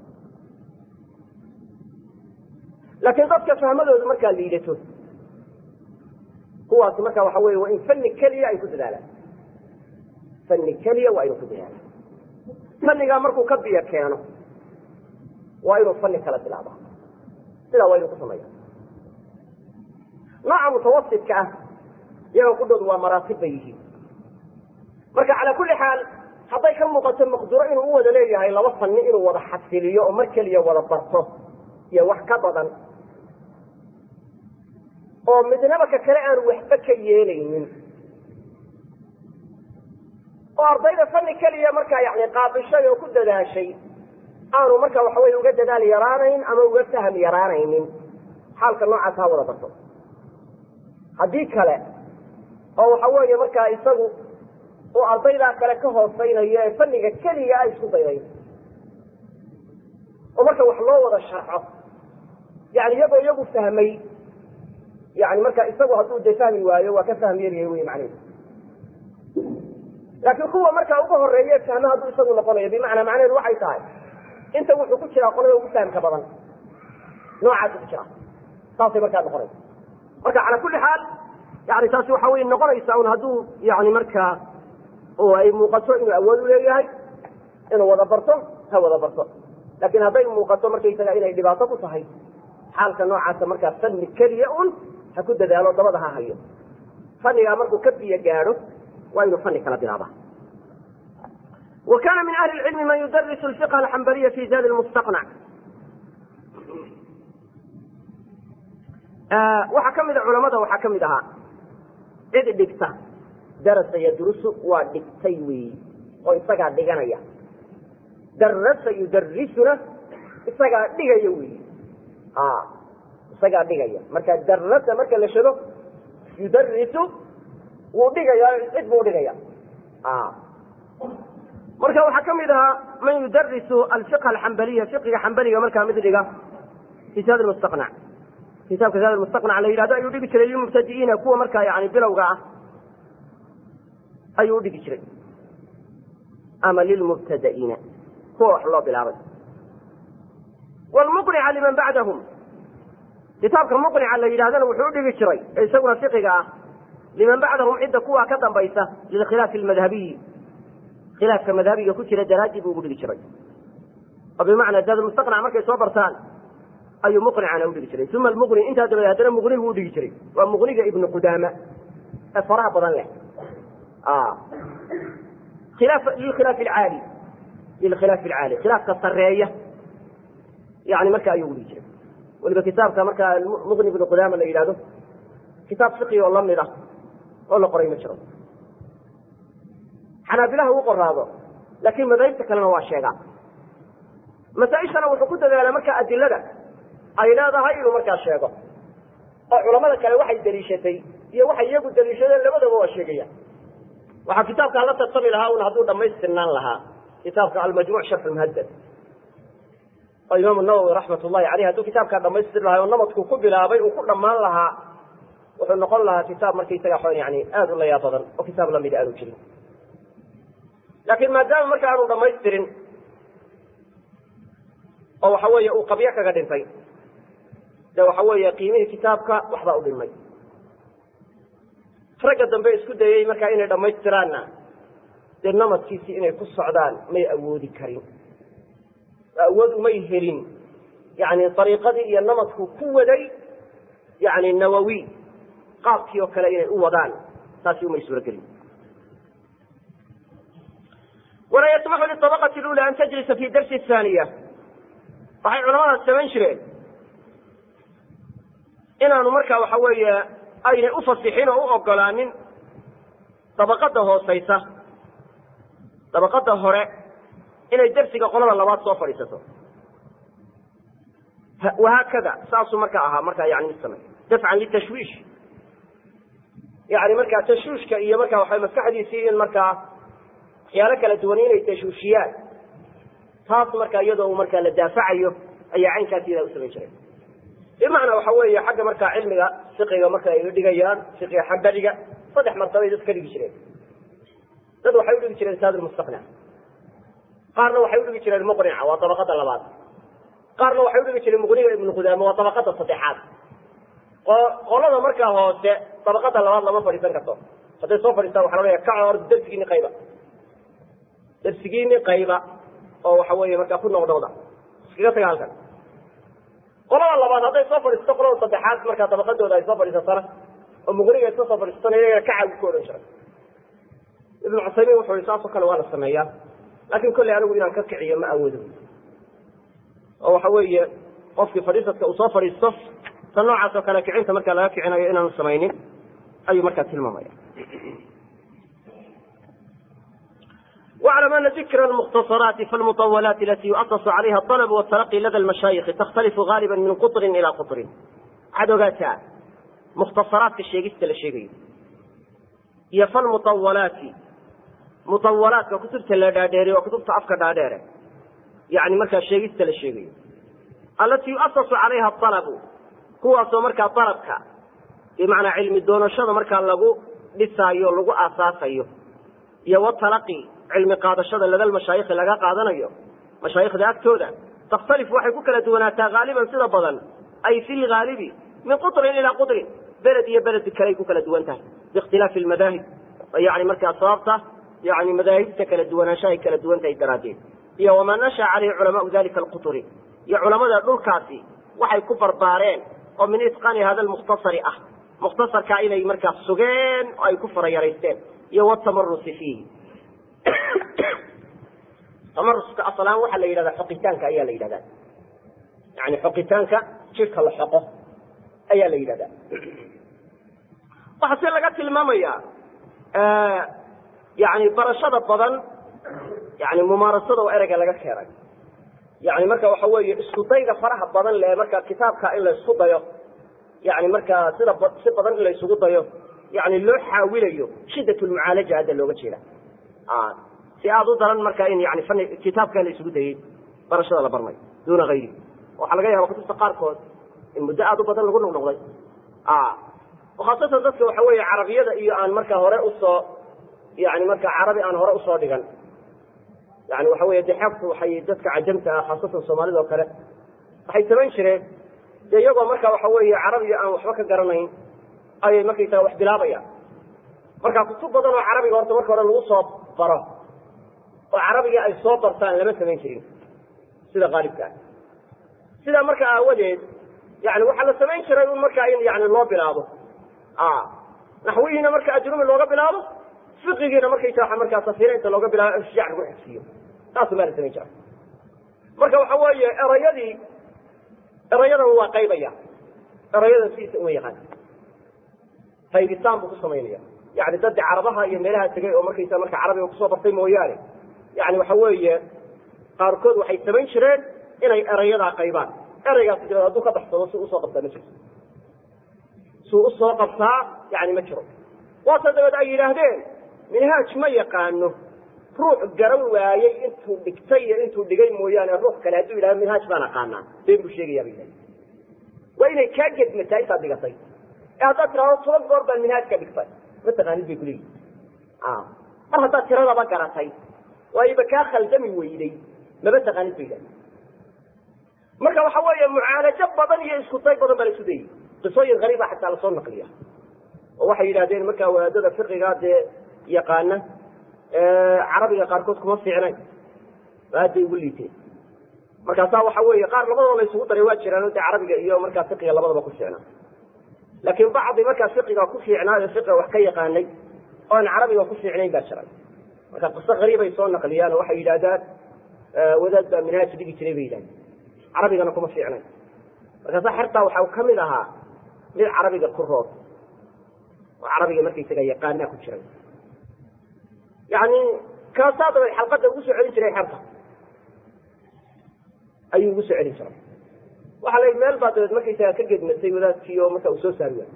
laakiin dadka fahmadoodu markaa liidato kuwaasi marka waxa wey waa in fani keliya ay ku dadaalaan fani keliya waa inuu ku dadaalaan fanigaa markuu ka biyo keeno waa inuu fani kala bilaaba sidaa waa inuu ku sameeya nooca mutawasitka ah iyaga kudhoodu waa maraatib bay yihiin marka calaa kulli xaal hadday ka muuqato maqduro inuu u wada leeyahay laba fani inuu wada xasiliyo oo mar keliya wada barto iyo wax ka badan oo midnaba ka kale aanu waxba ka yeelaynin oo ardayda fani keliya markaa yani qaabishay oo ku dadaashay aanu marka waxa wey uga dadaal yaraanayn ama uga faham yaraanaynin xaalka noocaas ha wada barto haddii kale oo waxa weeye markaa isagu uu ardaydaa kale ka hoosaynayo ee faniga keliya ay isku dayday oo marka wax loo wada sharxo yani iyagoo iyagu fahmay yani marka isagu hadduu de fahmi waayo waa ka fahm yaryahay wey macnehedu laakiin kuwa markaa uga horeeye fahme hadduu isagu noqonayo bimacnaa macnaheedu waxay tahay inta wuxuu ku jiraa qolada ugu fahamka badan noocaasuu ku jiraa saasay markaa noqonaysa marka calaa kulli xaal yani taasi waxa wey noqonaysa un hadduu yani markaa oo ay muuqato inuu awood u leeyahay inuu wada barto ha wada barto laakiin hadday muuqato markaysaga inay dhibaato ku tahay xaalka noocaasa markaa fani keliya un ha ku dadaalo dabada ha hayo fanigaa markuu ka biyo gaadho waa inuu fani kala bilaaba wa kana min ahli lcilmi man yudarisu lfiqha alxambariya fi zadi lmustaqnac waxaa ka mida culamada waxaa ka mid ahaa cid dhigta darasa yadrusu waa dhigtay weyi oo isagaa dhiganaya darasa yudarisuna isagaa dhigaya weyi isagaa dhigaya marka darasa marka la shado yudarisu wuu dhigaya cid buu dhigaya marka waxaa ka mid ahaa man yudarisu alfiqha alxambaliya fiqiga xambaliga markaa mid dhiga fi saad mustaqnac kitaabka zaad mustaqnac la yidhahdo ayuu dhigi jiray lilmubtadi'iina kuwa markaa yani bilowga ah ayuu udhigi jiray ama lilmubtada'iina kuwa wax loo bilaabay wlmuqnica liman bacdahum kitaabka muqnica la yidhahdana wuxuu udhigi jiray ee isaguna fiqiga ah liman bacdahum cidda kuwa ka dambaysa lilkhilaafi almadhabiyi khilaafka madhabiga ku jira daraadii buu ugu dhigi jiray oo bimacnaa zaad mustaqnac markay soo bartaan ayuu muqnicana udhigi jiray uma almuqni intaa dabadeed haddana muqni buu udhigi jiray waa muqniga ibnu qudaama ee faraha badan leh khilaaf lilkhilaaf alcaali lilkhilaaf alcaali khilaafka sareeya yani marka ayuu udhigi jiray weliba kitaabka markaa muqni ibnu qudaama la yidhahdo kitaab fiqi oo lamid ah oo la qoray ma jiro xanaabilaha uu qoraado laakiin madaahibta kalena waa sheegaa masaaishana wuxuu ku dadaalaa markaa adilada ay leedahay inuu markaa sheego oo culamada kale waxay daliishatay iyo waxay iyagu daliishadeen labadaba waa sheegaya waxaa kitaabkaa la tartami lahaa un hadduu dhamaystirnaan lahaa kitaabka almajmuc sharx lmuhadad oo imaamu nawowi raxmat ullahi aleyh hadduu kitaabkaa dhamaystiri lahay oo namadku ku bilaabay uu ku dhammaan lahaa wuxuu noqon lahaa kitaab markaysaga xon yani aada u layaa badan oo kitaab lamida aanu jirin laakiin maadaama marka aanu dhamaystirin oo waxa weeye uu qabyo kaga dhintay de waxa weeye qiimihii kitaabka waxbaa u dhimay ragga dambe isku dayey markaa inay dhammaystiraanna dee namadkiisii inay ku socdaan may awoodi karin awood umay helin yani ariiqadii iyo namadku ku waday yani nawawi qaabkii oo kale inay u wadaan taasi umay suuragelin walaa yasmaxu liabaqati lula an tajlisa fi darsi haaniya waxay culamadaas samayn jireen inaanu markaa waxa weeye aynay ufasixin oo u ogolaanin dabaqada hoosaysa dabaqada hore inay dersiga qolada labaad soo fadhiisato wahaakada saasuu markaa ahaa markaa yani mid samey dafcan litashwiish yani markaa tashwiishka iyo markaa waxa maskaxdiisii in markaa waxyaalo kala duwan inay tashwiishiyaan taas markaa iyadoo uu markaa la daafacayo ayaa caynkaas iyadaa u samayn jiray bimacnaa waxa weeye xagga markaa cilmiga fiqiga marka ay dhigayaan fiqiga xagbadiga saddex martabay dad ka dhigi jireen dad waxay udhigi jireen saad mustaqnac qaarna waxay udhigi jireen muqnica waa dabaqada labaad qaarna waxay udhigi jireen muqniga ibnu qudaama waa dabaqada saddexaad qolada markaa hoose dabaqada labaad lama fadhiisan karto hadday soo fadhiistaan waxa la leeya kaco or darsigiini qayba darsigiini qayba oo waxa weeye markaa ku noqnoqda iskaga taga halkan qolada labaad hadday soo fadhiisato qolada saddexaad markaa dabaqadooda ay soo fadhiisatana oo muqniga iska soo fadhiisatana iyaga kacagu ku odhan jiray ibnu cusaymiin wuxuu i saasoo kale waa la sameeyaa laakin kolley anigu inaan ka kiciyo ma awoodo oo waxa weeye qofkii fadhiisadka uu soo fadhiisto ta noocaas oo kale kicinta markaa laga kicinayo inaanu samaynin ayuu markaa tilmaamaya واعلم أن ذكر المختصرات فالمطولات التي يؤسس عليها الطلب والتلقي لدى المشايخ تختلف غالبا من قطر إلى قطر عدوغاتا مختصرات الشيخ الشيخ هي فالمطولات مطولات وكتبت اللاداديري وكتبت أفكار داديري يعني مركا الشيخ الشيخ التي يؤسس عليها الطلب هو مركا طلبك بمعنى علم الدون الشر مركا لغو لسايو لغو أساسيو يو التلقي cilmi qaadashada lada mashaayikhi laga qaadanayo mashaayikhda agtooda takhtalif waxay ku kala duwanaataa haaliban sida badan ay fi lhaalibi min qutrin ilaa qutrin beled iyo beled kaley ku kala duwan tahay biikhtilaafi lmadaahib yani markaa sababta yani madaahibta kala duwanaanshahay kala duwan tahay daraaddeed iyo wamaa nasha caleyhi culamaau dalika alqutri iyo culamada dhulkaasi waxay ku barbaareen oo min itqaani hada lmukhtasari ah mukhtasarkaa inay markaa sugeen oo ay ku farayaraysteen iyo watamarusi fiihi tamaruska asalaan waxaa la yidhahdaa xoqitaanka ayaa la yidhahdaa yani xoqitaanka jidhka la xoqo ayaa la yidhahdaa waxaa se laga tilmaamaya yani barashada badan yani mumaarasada oo ereyga laga keenay yani marka waxa weeye isku dayga faraha badan le marka kitaabka in la isku dayo yani markaa sida si badan in la isugu dayo yani loo xaawilayo shidat lmucaalaja hadda looga jeeda si aada u daran marka in yani fani kitaabka la isugu dayey barashada la barnayo duuna hayri waxaa laga yaaba kutubta qaarkood in muddo aada u badan lagu noqnoqday khaasatan dadka waxa weeye carabiyada iyo aan marka hore usoo yani marka carabi aan hore usoo dhigan yani waxa weye dexaabtu waxay dadka cajamta ah khaasatan soomaalida oo kale waxay samayn jireen de iyagoo marka waxa weeye carabiga aan waxba ka garanayn ayay markaysaga wax bilaabayaan marka kutub badan oo carabiga horta marka hore lagu soo baro oo carabigii ay soo bartaan lama samayn jirin sida qaalibka ah sidaa marka aawadeed yani waxaa la samayn jiray un markaa in yani loo bilaabo naxwihiina marka ajrumi looga bilaabo fiqigiina markaysa markaa safinaynta looga bilaabo ishjaac lagu xigsiiyo taasu maa la samayn jira marka waxa weeye erayadii erayadan waa qaybaya erayadan sidiisa uma yaqaan qaybitaan buu ku samaynaya yani daddi carabaha iyo meelaha tegay oo markaysa marka carabiga kusoo bartay mooyaane yani waxa weeye qaarkood waxay samayn jireen inay erayadaa qaybaan ereygaas dabeed hadduu ka baxsado si usoo qabtaa ma jirto suu usoo qabtaa yani ma jiro waase dabeed ay yidhaahdeen minhaaj ma yaqaano ruux garan waayey intuu dhigtay iyo intuu dhigay mooyaane ruux kale hadduu yidhahdo minhaaj baan aqaanaa been buu sheegayaa bay yidhahdeen waa inay kaa gedmataa intaad dhigatay ee haddaad tirahdo toban goor baan minhaaj ka dhigtay ma taqaanid bay kuleeyihin mar haddaad tiradaba garatay waayoba kaa khaldami weyday maba taqaanid bay yidhahdeen marka waxa weeye mucaalajo badan iyo isku day badan baa la isu dayey qisooyin hariiba xataa lasoo naqliya oo waxay yidhahdeen markaa wadaadada fiqiga dee yaqaana carabiga qaarkood kuma fiicnayn aad bay ugu liiteen markaasaa waxa weeye qaar labadoo la isugu daray waa jiraan de carabiga iyo markaa fiqiga labadaba ku fiicnaa laakiin bacdi markaa fiqiga ku fiicnaa ee fiqiga wax ka yaqaanay oo aan carabiga ku fiicnayn baa jiray marka qiso hariibay soo naqliyaan oo waxay yidhahdaan wadaad baa minhaaj dhigi jiray bay yidhahdeen carabigana kuma fiicnayn markaasaa xertaa waxaa kamid ahaa mid carabiga ku roob oo carabiga markaysaga yaqaanaa ku jiray yani kaasaa dabeed xalqadda ugu soo celin jiray xerta ayuu ugu soo celin jiray waxaa la meel baa dabeed markaysaga ka gedmatay wadaadkii oo marka uu soo saari waayo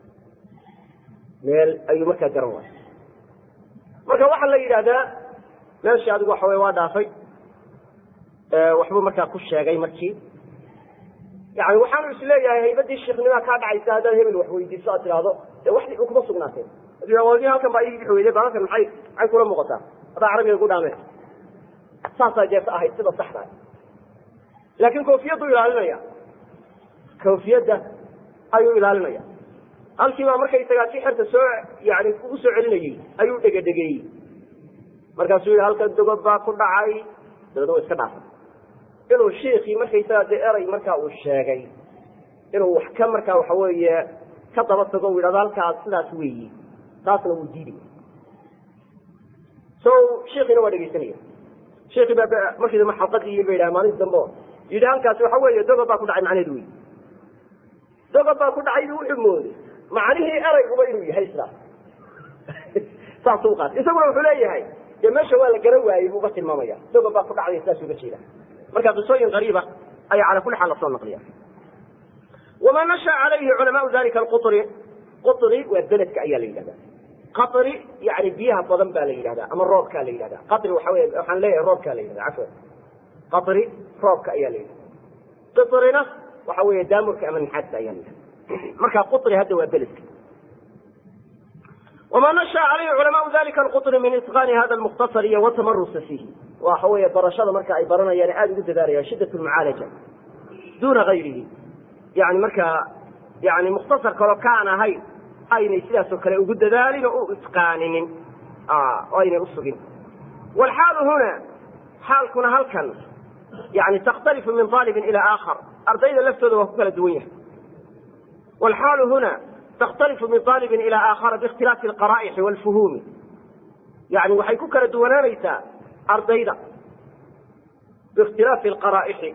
meel ayuu markaa garan waayo marka waxaa la yidhahdaa meeshii adigu waxa wey waa dhaafay waxbuu markaa ku sheegay markii yani waxaanu is leeyahay haybadii sheiknimaa kaa dhacaysa haddaad hebel wax weydiiso aad tidhaahdo dee wax dhib kuma sugnaateen wadi halkan baa ii weyday baalalkan maxay maxay kula muuqataa haddaa carabiga ku dhaameen saasaa jeerta ahayd sida saxda laakiin koofiyaddu ilaalinaya koofiyadda ayuu ilaalinaya halkii baa markaysagaa si xerta soo yani ugu soo celinayey ayuu dhegedhegeeyey markaasuu yihi halkan dogob baa ku dhacay dabeedna wa iska dhaafay inuu shiikii markaysaga dee eray markaa uu sheegay inuu wax ka markaa waxa weeye ka daba tago u yidhahdo halkaas sidaas weeyi taasna wuu diidaya so shiikiina waa dhegaysanaya shiikii baa markii dambe xalqadii ba yidhaha maalintii dambe o yidhi halkaasi waxa weeye dogob baa ku dhacay macnaheedu wey dogob baa ku dhacay wuxuu mooday macnihii erayguba inuu yahay sidaas saasuu qaatay isaguna wuxuu leeyahay dee meesha waa la garan waayey buuga tilmaamaya dogob baa ku dhacday sidaas uga jeeda marka qisooyin qariiba ayaa cala kuli xaal lasoo naqliya wamaa nasha calayhi culamaau dalika alquri quri waa beledka ayaa la yidhahda qari yani biyaha badan baa la yidhahda ama roobkaa la yidhahda qari waxa wey waxaan leeyahay roobkaa la yidhahda cafwan qari roobka ayaa la yidhahda qirina waxa weeye daamurka ama naxaasta ayaa la yidhahda marka quri hadda waa beledka wma nasha calayhi culamaau dalika alquri min itqaani hada lmukhtasar iyo watamarusa fiihi waxa weeye barashada marka ay baranayaan aada ugu dadaalayaan shiddat lmucaalaja duuna gayrihi yani markaa yani mukhtasar kaloo kaan ahayn aynay sidaasoo kale ugu dadaalin oo u itqaaninin oo aynay usugin wlxaalu huna xaalkuna halkan yani takhtalifu min aalibin ila aakhar ardayda laftooda waa ku kala duwan yahay wlxaalu huna takhtalifu min aalibin ila aakhara biikhtilaafi alqaraa'ixi walfuhuumi yani waxay ku kala duwanaanaysaa ardayda biikhtilaafi alqaraa'ixi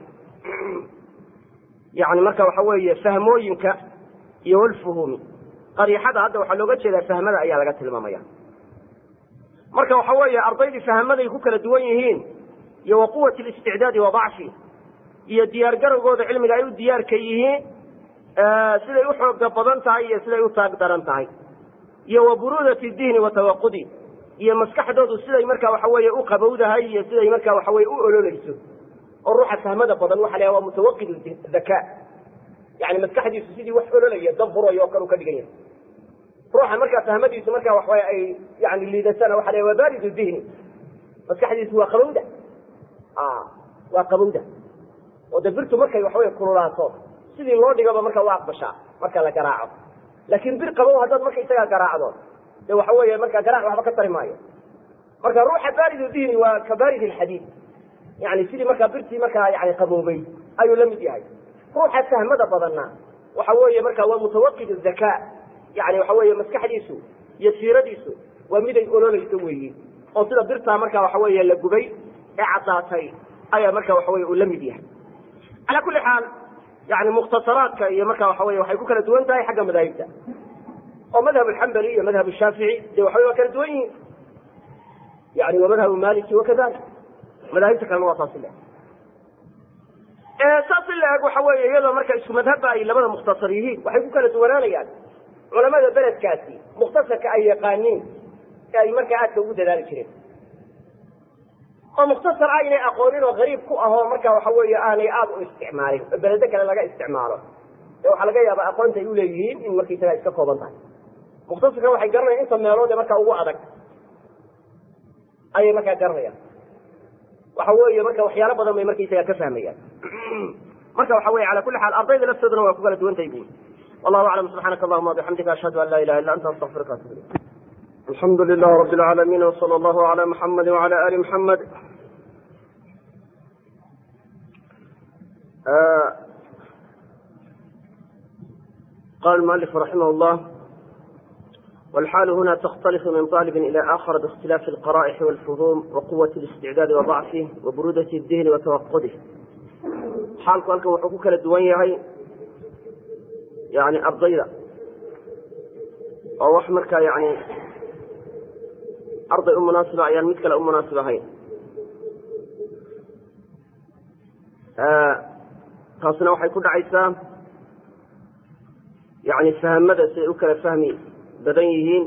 yani marka waxa weeye fahmooyinka iyo walfuhuumi qariixada hadda waxaa looga jeedaa fahmada ayaa laga tilmaamaya marka waxa weeye ardaydii fahmaday ku kala duwan yihiin iyo wa quwati listicdaadi wa dacfi iyo diyaar garowgooda cilmiga ay u diyaarka yihiin siday u xooga badan tahay iyo siday u taag daran tahay iyo wa buruudati dihni wa tawaqudi iyo maskaxdoodu siday marka waxa weeye u qabowdahay iyo siday marka waxa weye u ololeyso oo ruuxa fahmada badan waxa la waa mutawaqid daka yani maskaxdiisu sidii wax ololaya dab burayo oo kale u ka dhigan yahay ruuxa markaa fahmadiisu marka waxaway ay yani liidatana waxa la waa baaridu dihni maskaxdiisu waa qabowda waa qabowda oo de birtu markay waxawey kululaato sidii loo dhigaba marka waa aqbashaa marka la garaaco laakin bir qabow haddaad marka isagaa garaacdo de waxa weeye marka garaac waxba ka tari maayo marka ruuxa baaridu dihni waa ka baarid alxadiid yani sidii markaa birtii markaa yani qaboobay ayuu la mid yahay ruuxa fahmada badanna waxa weeye marka waa mutawaqid zakaa yani waxa weeye maskaxdiisu iyo siiradiisu waa miday ololeyso weeyi oo sida birtaa marka waxa weeye la gubay ee caddaatay ayaa marka waxa weye uu la mid yahay calaa kulli xaal yani mukhtasaraadka iyo marka waxa weye waxay ku kala duwan tahay xagga madaahibta oo madhab alxambali iyo madhab shaafici dee waxa waa kala duwan yihiin yani wa madhab maliki wakadalik madaahibta kalena waa saasi leeg saas in la eg waxa weeye iyadoo marka isku madhabba ay labada mukhtasar yihiin waxay ku kala duwanaanayaan culamada beledkaasi mukhtasarka ay yaqaaniin ee ay markaa aadka ugu dadaali jireen oo mukhtasar aynay aqoonin oo gariib ku ahoo marka waxa weeye aanay aada u isticmaalin oo beledo kale laga isticmaalo ee waxaa laga yaaba aqoonta ay uleeyihiin in markaysaga iska kooban tahay mukhtasarka waxay garanayaan inta meelood ee markaa ugu adag ayay markaa garanayaan waxa weeye marka waxyaalo badan bay markaysaga ka fahmayaan marka waxa weye ala kuli xaal ardayda laftooduna waa ku kala duwan tahay bu wallahu aclam subxaanaka allahuma wabixamdika ashhadu an laa ilaha illa anta astaqfiruka atub ilayk alxamdu lilah rabi alcaalamiin wsala allahu ala muxamadi wala ali muxamed qala المؤلف رحimه الlه والxاal huna تkتلف min طالب إلى آخر باkتiلاف القرائح والفhوم وقوة الاستعداad وضعفه وبرودة الdهن وتوقده xaalku halkan wuxuu ku kala duwan yahay yani ardayda oo wax markaa yani arday u munaasiba ayaan mid kale u munaasib ahayn taasna waxay ku dhacaysaa yani fahmada siay u kala fahmi badan yihiin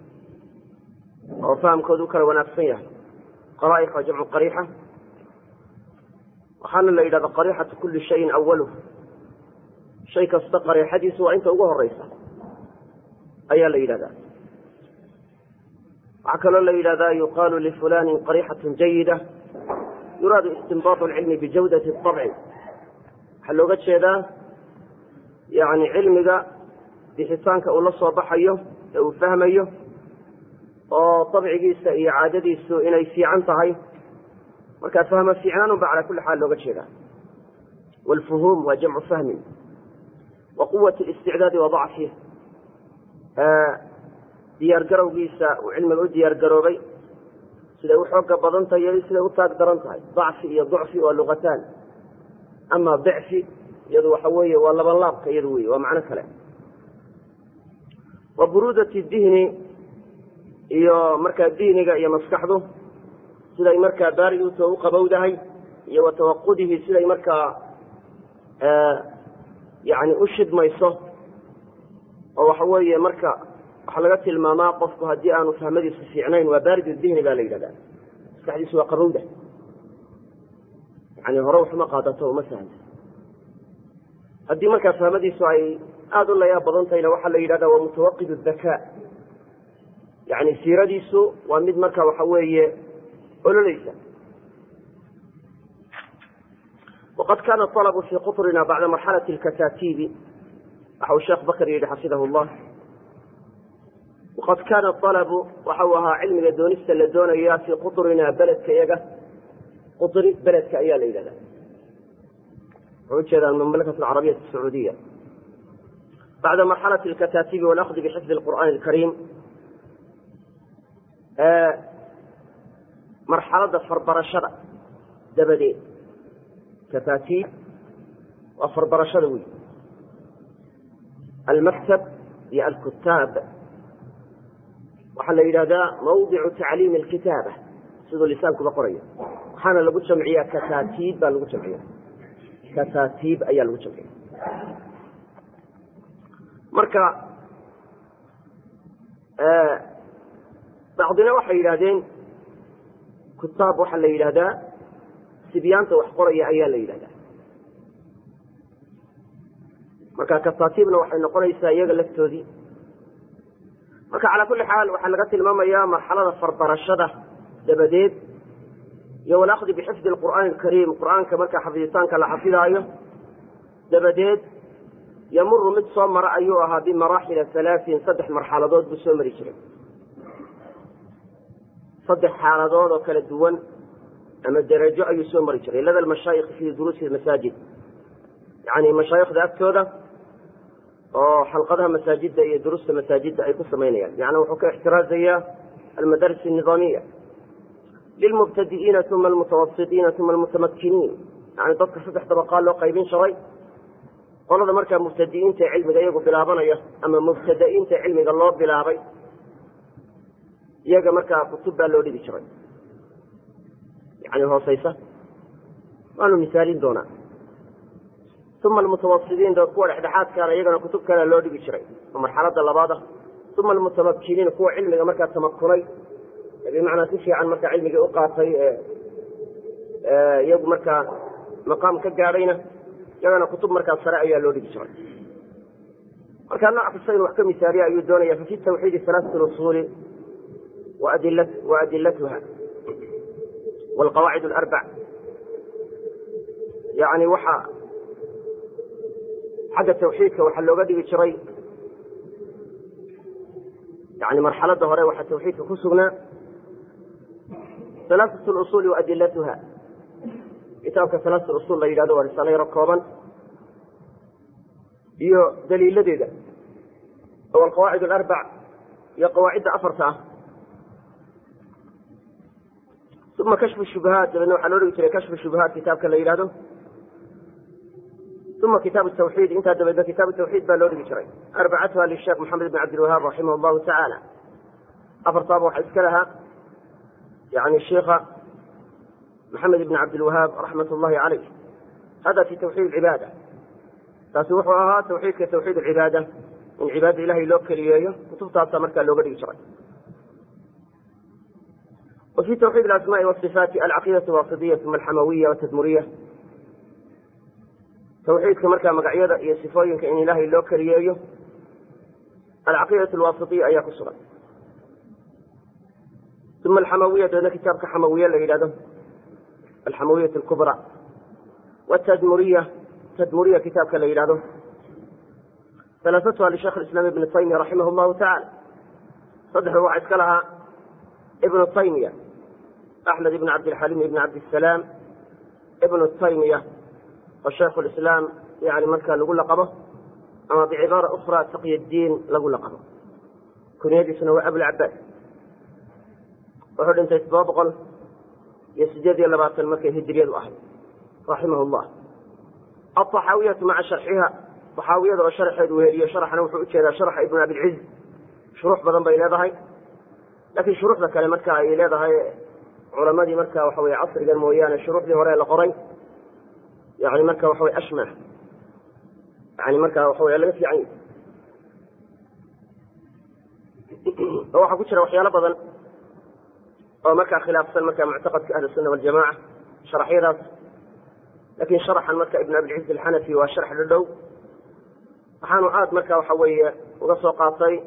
oo fahamkooda u kala wanaagsan yahay qaraa'iq waa jamcu qariixa waxaana la yidhahda qariixatu kuli shayin awaluh shay kasta qariixadiisu waa inta ugu horeysa ayaa la yidhahdaa waxaa kaloo la yidhahdaa yuqaalu lifulanin qariixatu jayida yuraadu istinbaatu alcilmi bijawdati abci waxaa looga jeedaa yani cilmiga bixitaanka uu la soo baxayo ee uu fahmayo oo dabcigiisa iyo caadadiisu inay fiican tahay markaa fahmo fiicnaanun ba calaa kulli xaal looga jeedaa waalfuhuum waa jamcu fahmin wa quwat listicdaadi wa dacfih diyaar garowgiisa uu cilmiga u diyaar garoobay siday u xooga badan tahay iyo siday u taag daran tahay dacfi iyo ducfi waa luqataan ama dicfi iyadu waxa weeye waa labanlaabka iyadu wey waa macno kale wa buruudati dihni iyo markaa dihniga iyo maskaxdu siday markaa baariduuta u qabowdahay iyo wa tawaqudihi siday markaa yani u shidmayso oo waxa weeye marka waxaa laga tilmaamaa qofku haddii aanu fahmadiisu fiicnayn waa baaridu dihni baa la yidhahdaa maskaxdiisu waa qabowda yani hore waxuma qaadato uma fahamta haddii markaa fahmadiisu ay aada u layaab badan tahayna waxaa la yidhahdaa waa mutawaqid dakaa yani siiradiisu waa mid marka waxa weeye ololeysa waqad kana alabu fii qutrina bacda marxalati lkataatiibi waxa uu sheekh bakr yidhi xafidahu llah waqad kaana alabu waxa uu ahaa cilmiga doonista la doonaya fii qutrina beledka iyaga qutri beledka ayaa la yidhahda wuxuu ujeedaa mamlakat alcarabiya sacuudiya bacda marxalati alkataatiibi walahdi bixifdi lqur'aani alkariim marxaladda farbarashada dabadeed kataatiib waa farbarashada wey almaktab iyo alkutaab waxaa la yidhahdaa mawdicu tacliimi alkitaaba siduu lisaankuba qoraya waxaana lagu jamciyaa kataatiib baa lagu jamciya kataatiib ayaa lagu jamciya marka bacdina waxay yidhahdeen kutaab waxaa la yidhahdaa sibyaanta wax qoraya ayaa la yidhahdaa marka kataatiibna waxay noqonaysaa iyaga laftoodii marka calaa kulli xaal waxaa laga tilmaamayaa marxalada farbarashada dabadeed iyo walakdi bixifdi lqur'aani alkariim qur'aanka markaa xafiditaanka la xafidaayo dabadeed yamuru mid soo mara ayuu ahaa bimaraaxila halaain saddex marxaladood buu soo mari jiray saddex xaaladood oo kala duwan ama derajo ayuu soo mari jiray lada mashaayikh fii duruusi masaajid yani mashaayikhda agtooda oo xalqadaha masaajidda iyo durusta masaajidda ay ku samaynayaan yani wuxuu ka ixtiraazayaa almadaris الniظaamiya lilmubtadi'iina uma almutawasiطiina uma almutamakiniin yani dadka saddex dabaqaa loo qaybin sharay qolada markaa mubtadi'iinta cilmiga iyagu bilaabanaya ama mubtada'iinta cilmiga loo bilaabay iyaga markaa kutub baa loo dhigi jiray yani hooseysa waanu misaalin doonaa uma almutawasidiin dood kuwa dhexdhexaadkaana iyagana kutub kalea loo dhigi jiray oo marxalada labaada uma almutamakiniin kuwa cilmiga markaa tamakunay bimacnaa si fiican markaa cilmigii u qaatay iyagu markaa maqaam ka gaadhayna iyagana kutub markaa sare ayaa loo dhigi jiray markaa nooc kasta inu wax ka misaaliya ayuu doonaya fafi tawxiidi alaasat usuuli waadilatuha wlqawaacid alarbac yani waxa xagga tawxiidka waxaa looga dhigi jiray yani marxalada hore waxaa tawxiidka ku sugnaa alaasat usuuli waadilatuha kitaabka alaasat usul la yidhahdo waa risaalo yaro kooban iyo daliiladeeda oo alqawaacid alarbac iyo qawaacidda afarta ah uma kashfu shubahaat dabeedna waxaa loo dhigi jiray kashfu shubahaat kitaabka la yidhahdo uma kitaabu tawxiid intaa dabeedna kitaabu tawxiid baa loo dhigi jiray arbacatuha lisheekh maxamed bn cabdilwahaab raximah llahu tacaala afartaaba waxaa iska lahaa yani sheikha maxamed ibn cabdilwahaab raxmat llahi caleyh hada fi tawxiid cibaada taasi wuxuu ahaa tawxiidka tawxiid cibaada in cibaada ilahay loo keliyeeyo kutubtaasa markaa looga dhigi jiray wa fi tawxiid alasmaai wasifaati alcaqiidatu wasidiya uma alxamawiya watadmuriya tawxiidka markaa magacyada iyo sifooyinka in ilaahay loo keliyeeyo alcaqiidatu alwasitiya ayaa ku sugan uma alxamawiya dabeedna kitaabka xamawiye la yidhahdo alxamawiyat alkubra watadmuriya tadmuriya kitaabka la yidhahdo alaasatuha lisheekh islaam ibni taymiya raximah llahu tacala saddexda waxaa iska lahaa ibnu taymiya axmed ibn cabdilxaliim ibn cabdisalaam ibnu taymiya oo shaykhu lislaam yani markaa lagu laqabo ama bicibaara ukra taqyi diin lagu laqabo kunyadiisuna waa abulcabaas wuxuu dhintay todoba boqol iyo sideed iyo labaatan markay hijriyadu ahayd raximah llah alطaxaawiyatu maca sharxiha طaxaawiyada oo sharxeedu weheliyo sharxana wuxuu ujeedaa sharxa ibn abilciz shuruux badan bay leedahay laakiin shuruuxda kale marka ay leedahay culamadii marka waxa weye casrigan mooyaane shuruuxdii hore la qoray yani marka waxa weye ashmah yani marka waxa wey laga fiican yahy oo waxaa ku jira waxyaalo badan oo markaa khilaafsan marka muctaqadka ahli sunna waljamaca sharaxyadaas lakin sharaxan marka ibn abilciz alxanafi waa sharx dhadhow waxaanu aad marka waxa weeye uga soo qaatay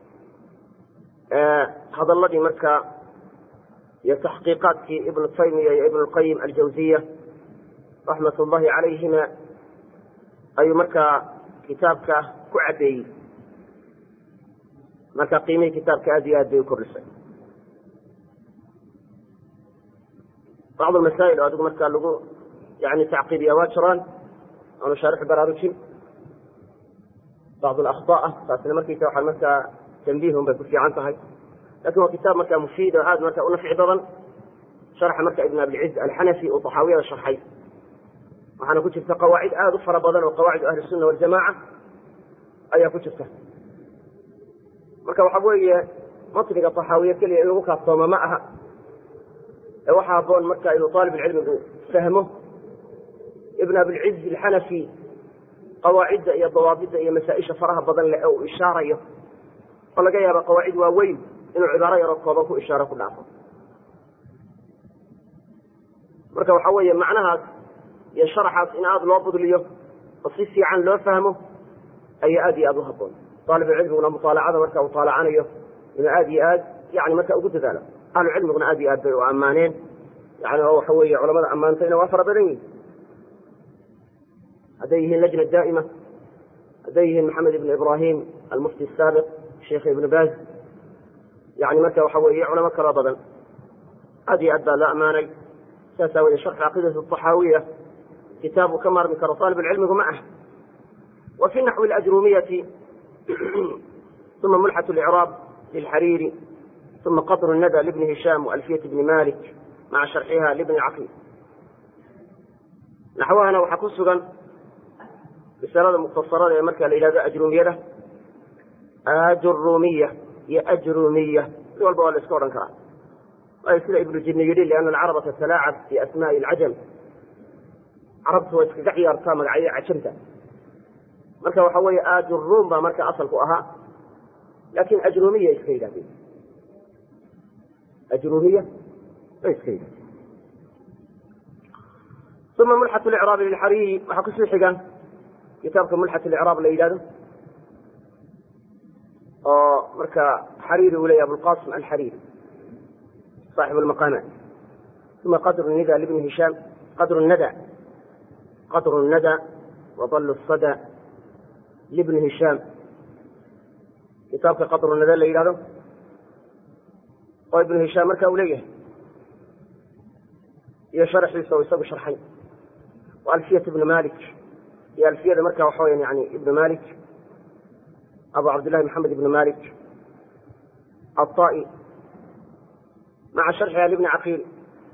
hadaladii marka iyo taxqiiqaadkii ibnu taymiya iyo ibn lqayim aljawziya raxmat ullahi calayhima ayuu markaa kitaabka ku caddeeyey marka qiimihii kitaabka aad iyo aad bay u kordhisay bacd masaa'il oo adigu markaa lagu yani tacqiibiya waa jiraan aanu shaarixu baraarujin bacd alakhtaa'a taasina markiisa waxaa markaa tanbiihun bay ku fiican tahay lakin waa kitaab markaa mufiid oo aad marka unafci badan sharxa marka ibn abilciz alxanafi uu taxaawiyada sharxay waxaana ku jirta qawaacid aada u fara badan oo qawaacidu ahli sunna waljamaca ayaa ku jirta marka waxa weeye matniga taxaawiye keliya in lagu kaaftooma ma aha ee waxa haboon marka inuu aalibulcilmigu fahmo ibn abilciz alxanafi qawaacidda iyo dawaabidda iyo masaa-isha faraha badan leh ee uu ishaarayo oo laga yaaba qawaacid waaweyn inuu cibaaro yaroo kooban ku ishaaro ku dhaafo marka waxa weeye macnahaas iyo sharaxaas in aada loo budliyo oo si fiican loo fahmo ayaa aad iyo aada u haboon aalibulcilmiguna mutaalacada marka uu taalacanayo inuu aad iyo aad yani marka ugu dadaalo ahlu cilmiguna aad iyo aad bay u ammaaneen yani oo waxa weeye culamada ammaantayna waa fara badan yihin hadday yihiin lajna daa'ima hadday yihiin maxamed ibn ibrahim almufti asaabiq sheikh ibn baz yani marka waxa weeye culamo kaloo badan aad iyo aad baa loo ammaanay saas aawoodee sharxu caqiidati axaawiya kitaab uu ka maarmi karo aalibulcilmigu ma ah wa fi naxwi alajrumiyati uma mulxat licraab lilxariiri uma qadru nada libni hishaam waalfiyati bni malik maca sharxiha libni caqiil naxwahana waxaa ku sugan risalada mukhtasarada ee marka la yidhahdo ajrumiyada ajurumiya iyo ajrumiya mid walba waa la iska odhan karaa waayo sida ibnu jinni yidhi liana alcaraba tatalaacab fi asmaai alcajam carabtu waa iskaga ciyaartaa magacyada cajamta marka waxa weeye ajurum baa marka asalku ahaa laakin ajrumiya iska yidhahdeen ajrumiya bay iska yidhahdeen uma mulxat licraabi lilxariiri waxaa kusii xiga kitaabka mulxat licraab la yidhahdo oo marka xariiri uu leeyahy abulqasim alxariiri صاحب المقامات ثم قدر الندى لابن هشام قدر الندى قدر الندى وظل الصدى لابن هشام كتابك قدر الندى اللي يلاه وابن هشام مركا وليه يا شرح يسوي يسوي شرحين وألفية ابن مالك يا ألفية مركا وحويا يعني ابن مالك أبو عبد الله محمد بن مالك الطائي مع شرحها لابن عقيل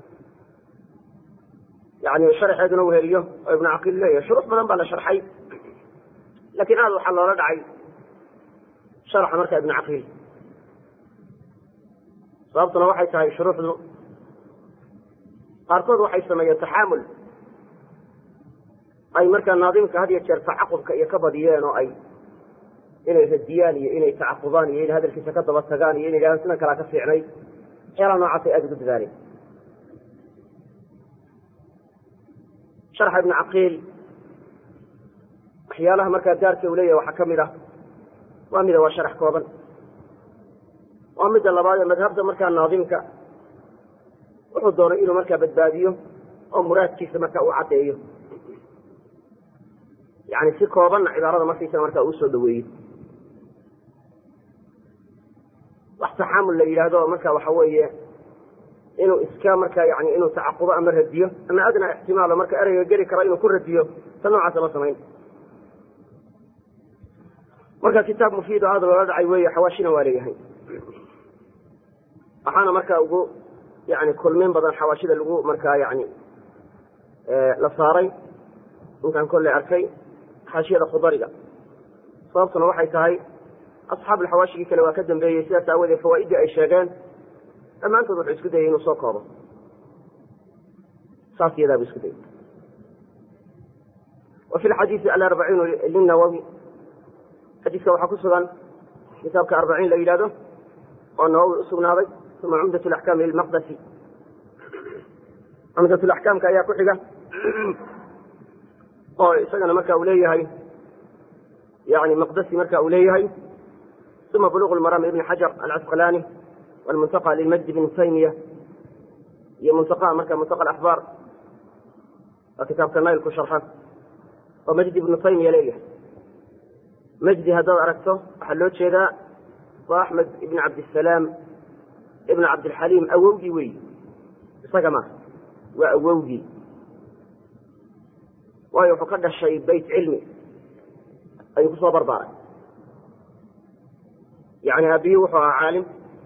يعني شرxeeduna weheliyo oo ibn caqiil leeyahay shuruux badan baa la sharxay lakin aad waxaa loola dhacay sharxa marka ibn caqiil sababtuna waxay tahay shuruuxdu qaarkood waxay sameeyeen taxaamul ay markaa naadimka had iyo jeer tacaqubka iyo ka badiyeen oo ay inay radiyaan iyo inay tacaqubaan iyo inay hadalkiisa ka daba tagaan iyo inay yidhahdaan sidan kalaa ka fiicnay waxyaalaha noocaasay aada ugu dadaaleen sharxa ibnu caqiil waxyaalaha markaa gaarka uu leeyahay waxaa ka mid ah waa mida waa sharax kooban waa midda labaad ee madhabda markaa naadimka wuxuu doonay inuu markaa badbaadiyo oo muraadkiisa markaa uu caddeeyo yani si koobanna cibaarada markiisa markaa uu soo dhaweeyo wax taxaamul la yidhaahdo marka waxa weeye inuu iska marka yani inuu tacaqubo ama radiyo ama adna ixtimaalo marka ereyga geli karo inuu ku radiyo ta noocaasa ma samayn marka kitaab mufiid oo aada loola dhacay weeye xawaashina waa leeyahay waxaana marka ugu yani kulmin badan xawaashida lagu markaa yani la saaray intaan kolley arkay xaashiyada khudariga sababtuna waxay tahay asxaab alxawaashigii kale waa ka dambeeyey sidaas aawoodee fawaa'iddii ay sheegeen dhammaantood wuxuu isku dayay inuu soo koobo saas iyadaabuu isku dayay wa fi lxadiisi alarbaciinu linawowi xadiiska waxaa ku sugan kitaabka arbaciin la yidhahdo oo nawowi u sugnaaday uma cumdat laxkaami lilmaqdasi cumdat laxkaamka ayaa ku xiga oo isagana marka uu leeyahay yani maqdasi marka uu leeyahay uma buluq lmaraam ibni xajar alcasqalaani walmuntaqa lilmajdi bni taymiya iyo muntaqa marka muntaqa alaxbaar waa kitaabka naylku sharxa oo majdi ibnu taymiya leeyahay majdi haddaad aragto waxaa loo jeedaa waa axmed ibn cabdisalaam ibn cabdilxaliim awowgii weyi isaga maaha waa awowgii waayo wuxuu ka dhashay bayt cilmi ayuu kusoo barbaaray yani aabihii wuxuu ahaa caalim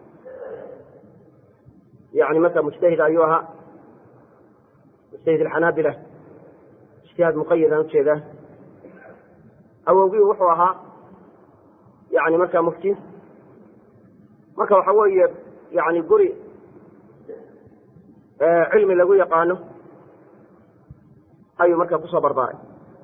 yani marka mujtahid ayuu ahaa mujtahid alxanaabila ijtihaad muqayadaan ujeedaa awowgii wuxuu ahaa yani markaa mufti marka waxa weeye yani guri cilmi lagu yaqaano ayuu markaa kusoo barbaaray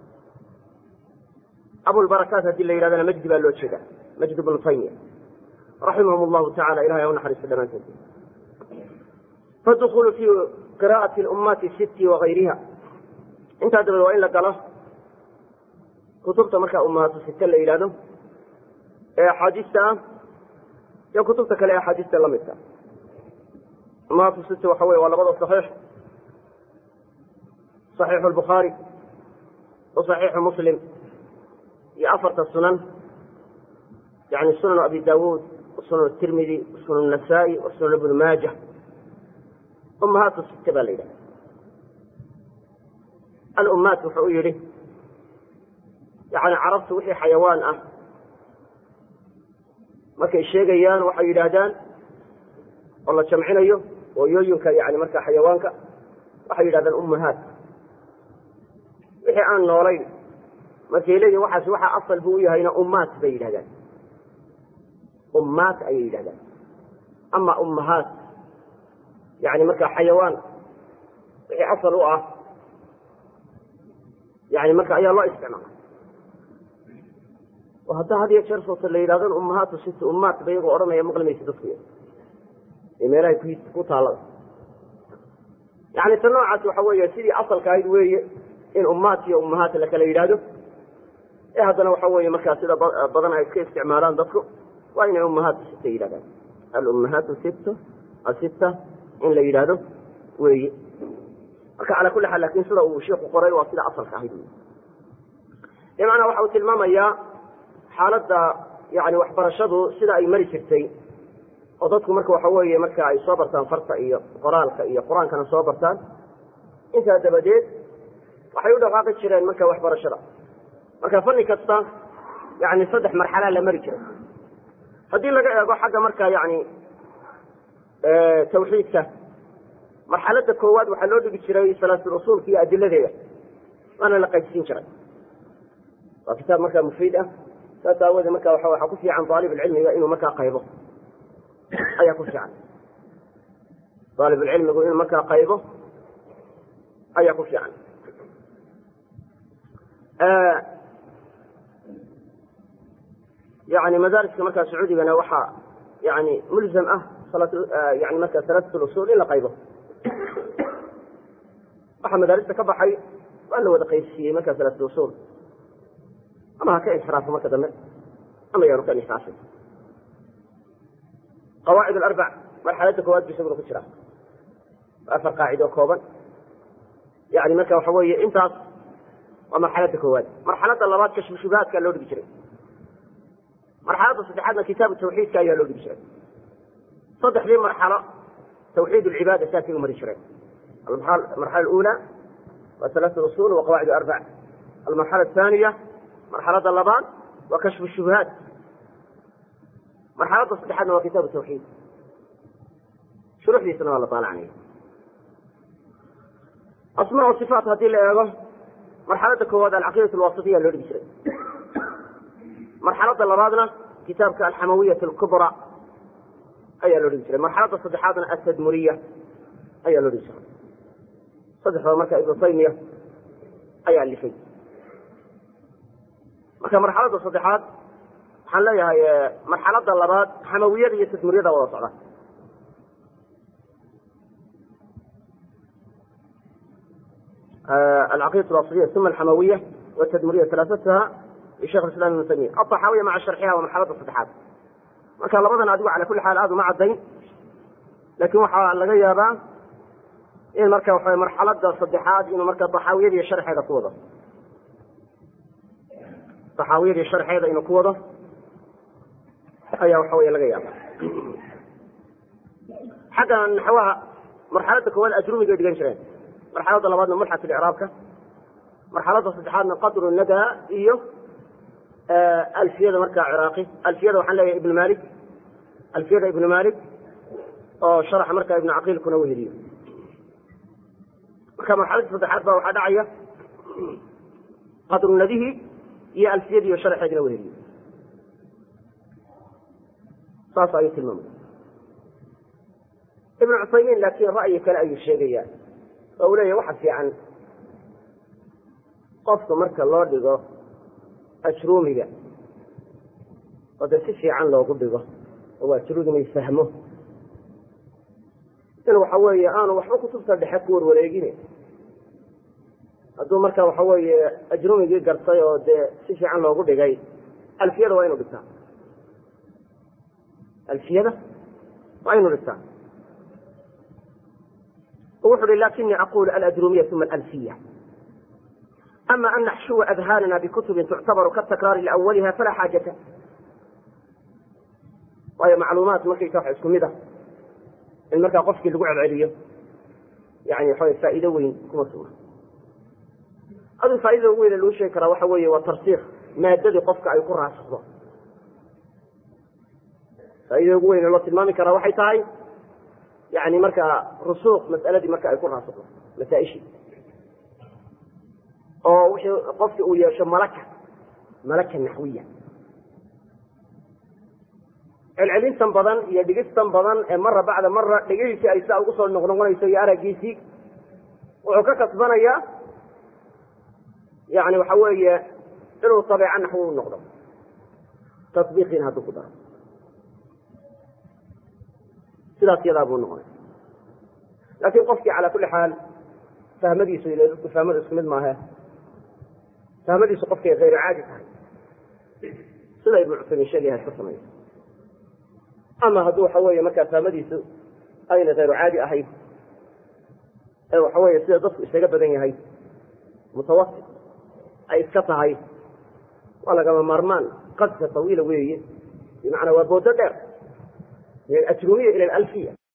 abulbarakaat haddii la yidhahdana majdi baa loo jeedaa majdi bnu taymiya raximahum llahu tacala ilahay ha u naxariisto dhammaantood fadukulu fi qira'ati lummaati sitti wagayriha intaa dabadeed waa in la galo kutubta markaa ummahaatu site la yidhahdo ee axaadiista ah iyo kutubta kale ee axaadiista la midka ummahaatu site waxa weye waa labada saxiix صaxiixu lbukhaari wa صaxiixu muslim iyo afarta sunan yani sunan abi dawuud sunan tirmidi sunan nasaa-i wa sunan ibnu maaja ummahaatu site baa la yidhahda alummaat wuxuu u yidhi yani carabtu wixii xayawaan ah markay sheegayaan waxay yidhaahdaan oo la jamcinayo hooyooyinka yani markaa xayawaanka waxay yidhahdaan ummahaat wixii aan noolayn markay leeyihin waxaas waxaa asal buu u yahayna ummaat bay yidhahdaan ummaat ayay yidhahdaan ama ummahaat yani markaa xayawaan wixii asal u ah yani marka ayaa loo isticmaala oo hadda had iyo jeer soota la yidhahdo ummahaatu sit ummaat ba iyagoo odhanaya maqli maysa dadku ee meelahay ku ku taalada yani ta noocaas waxa weeye sidii asalka ahayd weeye in ummaat iyo ummahaat la kala yidhaahdo ee haddana waxa weeye markaa sida badan ay iska isticmaalaan dadku waa inay ummahaatu sita yidhahdaan alummahaatu sit asita in la yidhaahdo weeye marka calaa kulli xaal lakin sida uu sheikhu qoray waa sida asalka ahayd bimacnaa waxa uu tilmaamayaa xaaladda yani waxbarashadu sida ay mari jirtay oo dadku marka waxa weeye marka ay soo bartaan farta iyo qoraalka iyo qur-aankana soo bartaan intaa dabadeed waxay u dhaqaaqi jireen marka waxbarashada marka fanni kasta yani saddex marxalaa la mari jiray haddii laga eego xagga marka yani tawxiidka marxalada koowaad waxaa loo dhigi jiray salaatul usuulka iyo adiladeeda waana la qaybsiin jiray waa kitaab markaa mufiid ah saas aawoodee marka waa waxaa ku fiican aalibulcilmiga inuu markaa qaybo ayaa ku fiican aalibulcilmigu inuu markaa qaybo ayaa ku fiican yani madaariska markaa sacuudigana waxaa yani mulzam ah yani marka salaatul usul in la qaybo waxaa madaarista ka baxay waa la wada qaybsiiyey markaa salaatul usul ama ha ka inxiraafo marka dambe ama yaanu ka inxiraafin qawaacid alarbac marxaladda koowaad bu isaguna ku jira afar qaacido kooban yani marka waxa weeye intaas waa marxaladda koowaad marxaladda labaad kashfu shubahaadka loo dhigi jiray marxaladda saddexaadna kitaabu tawxiidka ayaa loo dhigi jiray saddexdii marxalo tawxiid lcibaada saasay u mari jireen almarxala alula waa salaatu usul wa qawaacid arbac almarxala athaniya marxalada labaad waa kashfu shubahaat marxalada saddexaadna waa kitaabu tawxiid shuruxdiisana waa la taalacnaya asmaa o sifaat haddii la eego marxalada koowaad alcaqiidat alwasitiya loo dhigi jiray marxalada labaadna kitaabka alxamawiyat alkubra ayaa loo dhigi jiray marxalada saddexaadna atadmuriya ayaa loo dhigi jiray saddexdaba marka ibnu taymiya ayaa alifay marka marxalada saddexaad waxaan leeyahay marxalada labaad xamawiyada iyo tadmuriyada wada socda alcaqiidat alwasitiya uma alxamawiya watadmuriya talaasataha lishekh islam ibnu taymiya alطaxaawiya maca sharxiha waa marxalada saddexaad marka labadan adigu cala kulli xaal aada uma caddayn laakin waxaa laga yaabaa in marka waxa marxalada saddexaad inuu marka taxaawiyadii sharxeeda ku wado taxaawiyadii sharxeeda inuu ku wado ayaa waxa wey laga yaaba xagga naxwaha marxalada koowaad ajrumigay dhigan jireen marxalada labaadna mulxat icraabka marxalada saddexaadna qadru nadaa iyo alfiyada markaa ciraaqi alfiyada waxaan leeyahay ibn malik alfiyada ibnu malik oo sharaxa markaa ibnu caqiilkuna weheliyo marka marxalada saddexaad baa waxaa dhacaya qadru nadihi iyo alfiyadiiyo sharaxeedina weheliyo saas ayuu tilmaamaya ibnu cuthaymiin laakiin ra'yi kale ayuu sheegaya oo uu leeyahy waxa fiican qofka marka loo dhigo ajruumiga oo dee si fiican loogu dhigo oo ajruumigay fahmo in waxa weeye aanu waxba kutubta dhexe ku warwareegine hadduu marka waxa weeye ajrumigii gartay oo dee si fiican loogu dhigay alfiyada waa inu dhigtaa alfiyada waa inu dhigtaa wuxu uhi lakinii aqulu aladrumiya uma alfiya ama an naxshuwa adhaanana bikutubin tuctabaru katakraari liawaliha falaa xaajata waayo macluumaad markaysa wax isku mid ah in markaa qofkii lagu celceliyo yani waxa faa'iido weyn kuma sugna aduu faaidada ugu weyne lagu sheegi karaa waxa weeye waa tarsiik maadadii qofka ay ku raasakdo faaidada ugu weyne loo tilmaami karaa waxay tahay yani markaa rusuuq mas'aladii marka ay ku raasakdo masaaishii oo wixii qofki uu yeesho malaka malaka naxwiya celcelintan badan iyo dhigistan badan ee mara bacda mara dhigihiisii ay sidaa ugu soo noqnoqonayso iyo aragiisii wuxuu ka kasbanayaa yani waxa weeye inuu tabeeco naxwi u noqdo tabiiqiina hadduu ku daro sidaas yadaa buu noqonay laakin qofkii calaa kulli xaal fahmadiisu ila dadku fahmada isku mid maahe fahmadiisu qofkay hayru caadi tahay sida ibnu cusaymin sheegayaha iska sameeya ama hadduu waxa weeye markaa fahmadiisu ayna hayru caadi ahayn ee waxa weeye sida dadku isaga badan yahay mutawasit ay iska tahay waa lagama maarmaan qadka tawiila weeye bimacnaa waa boodo dheer min alajrumiya ila alalfiya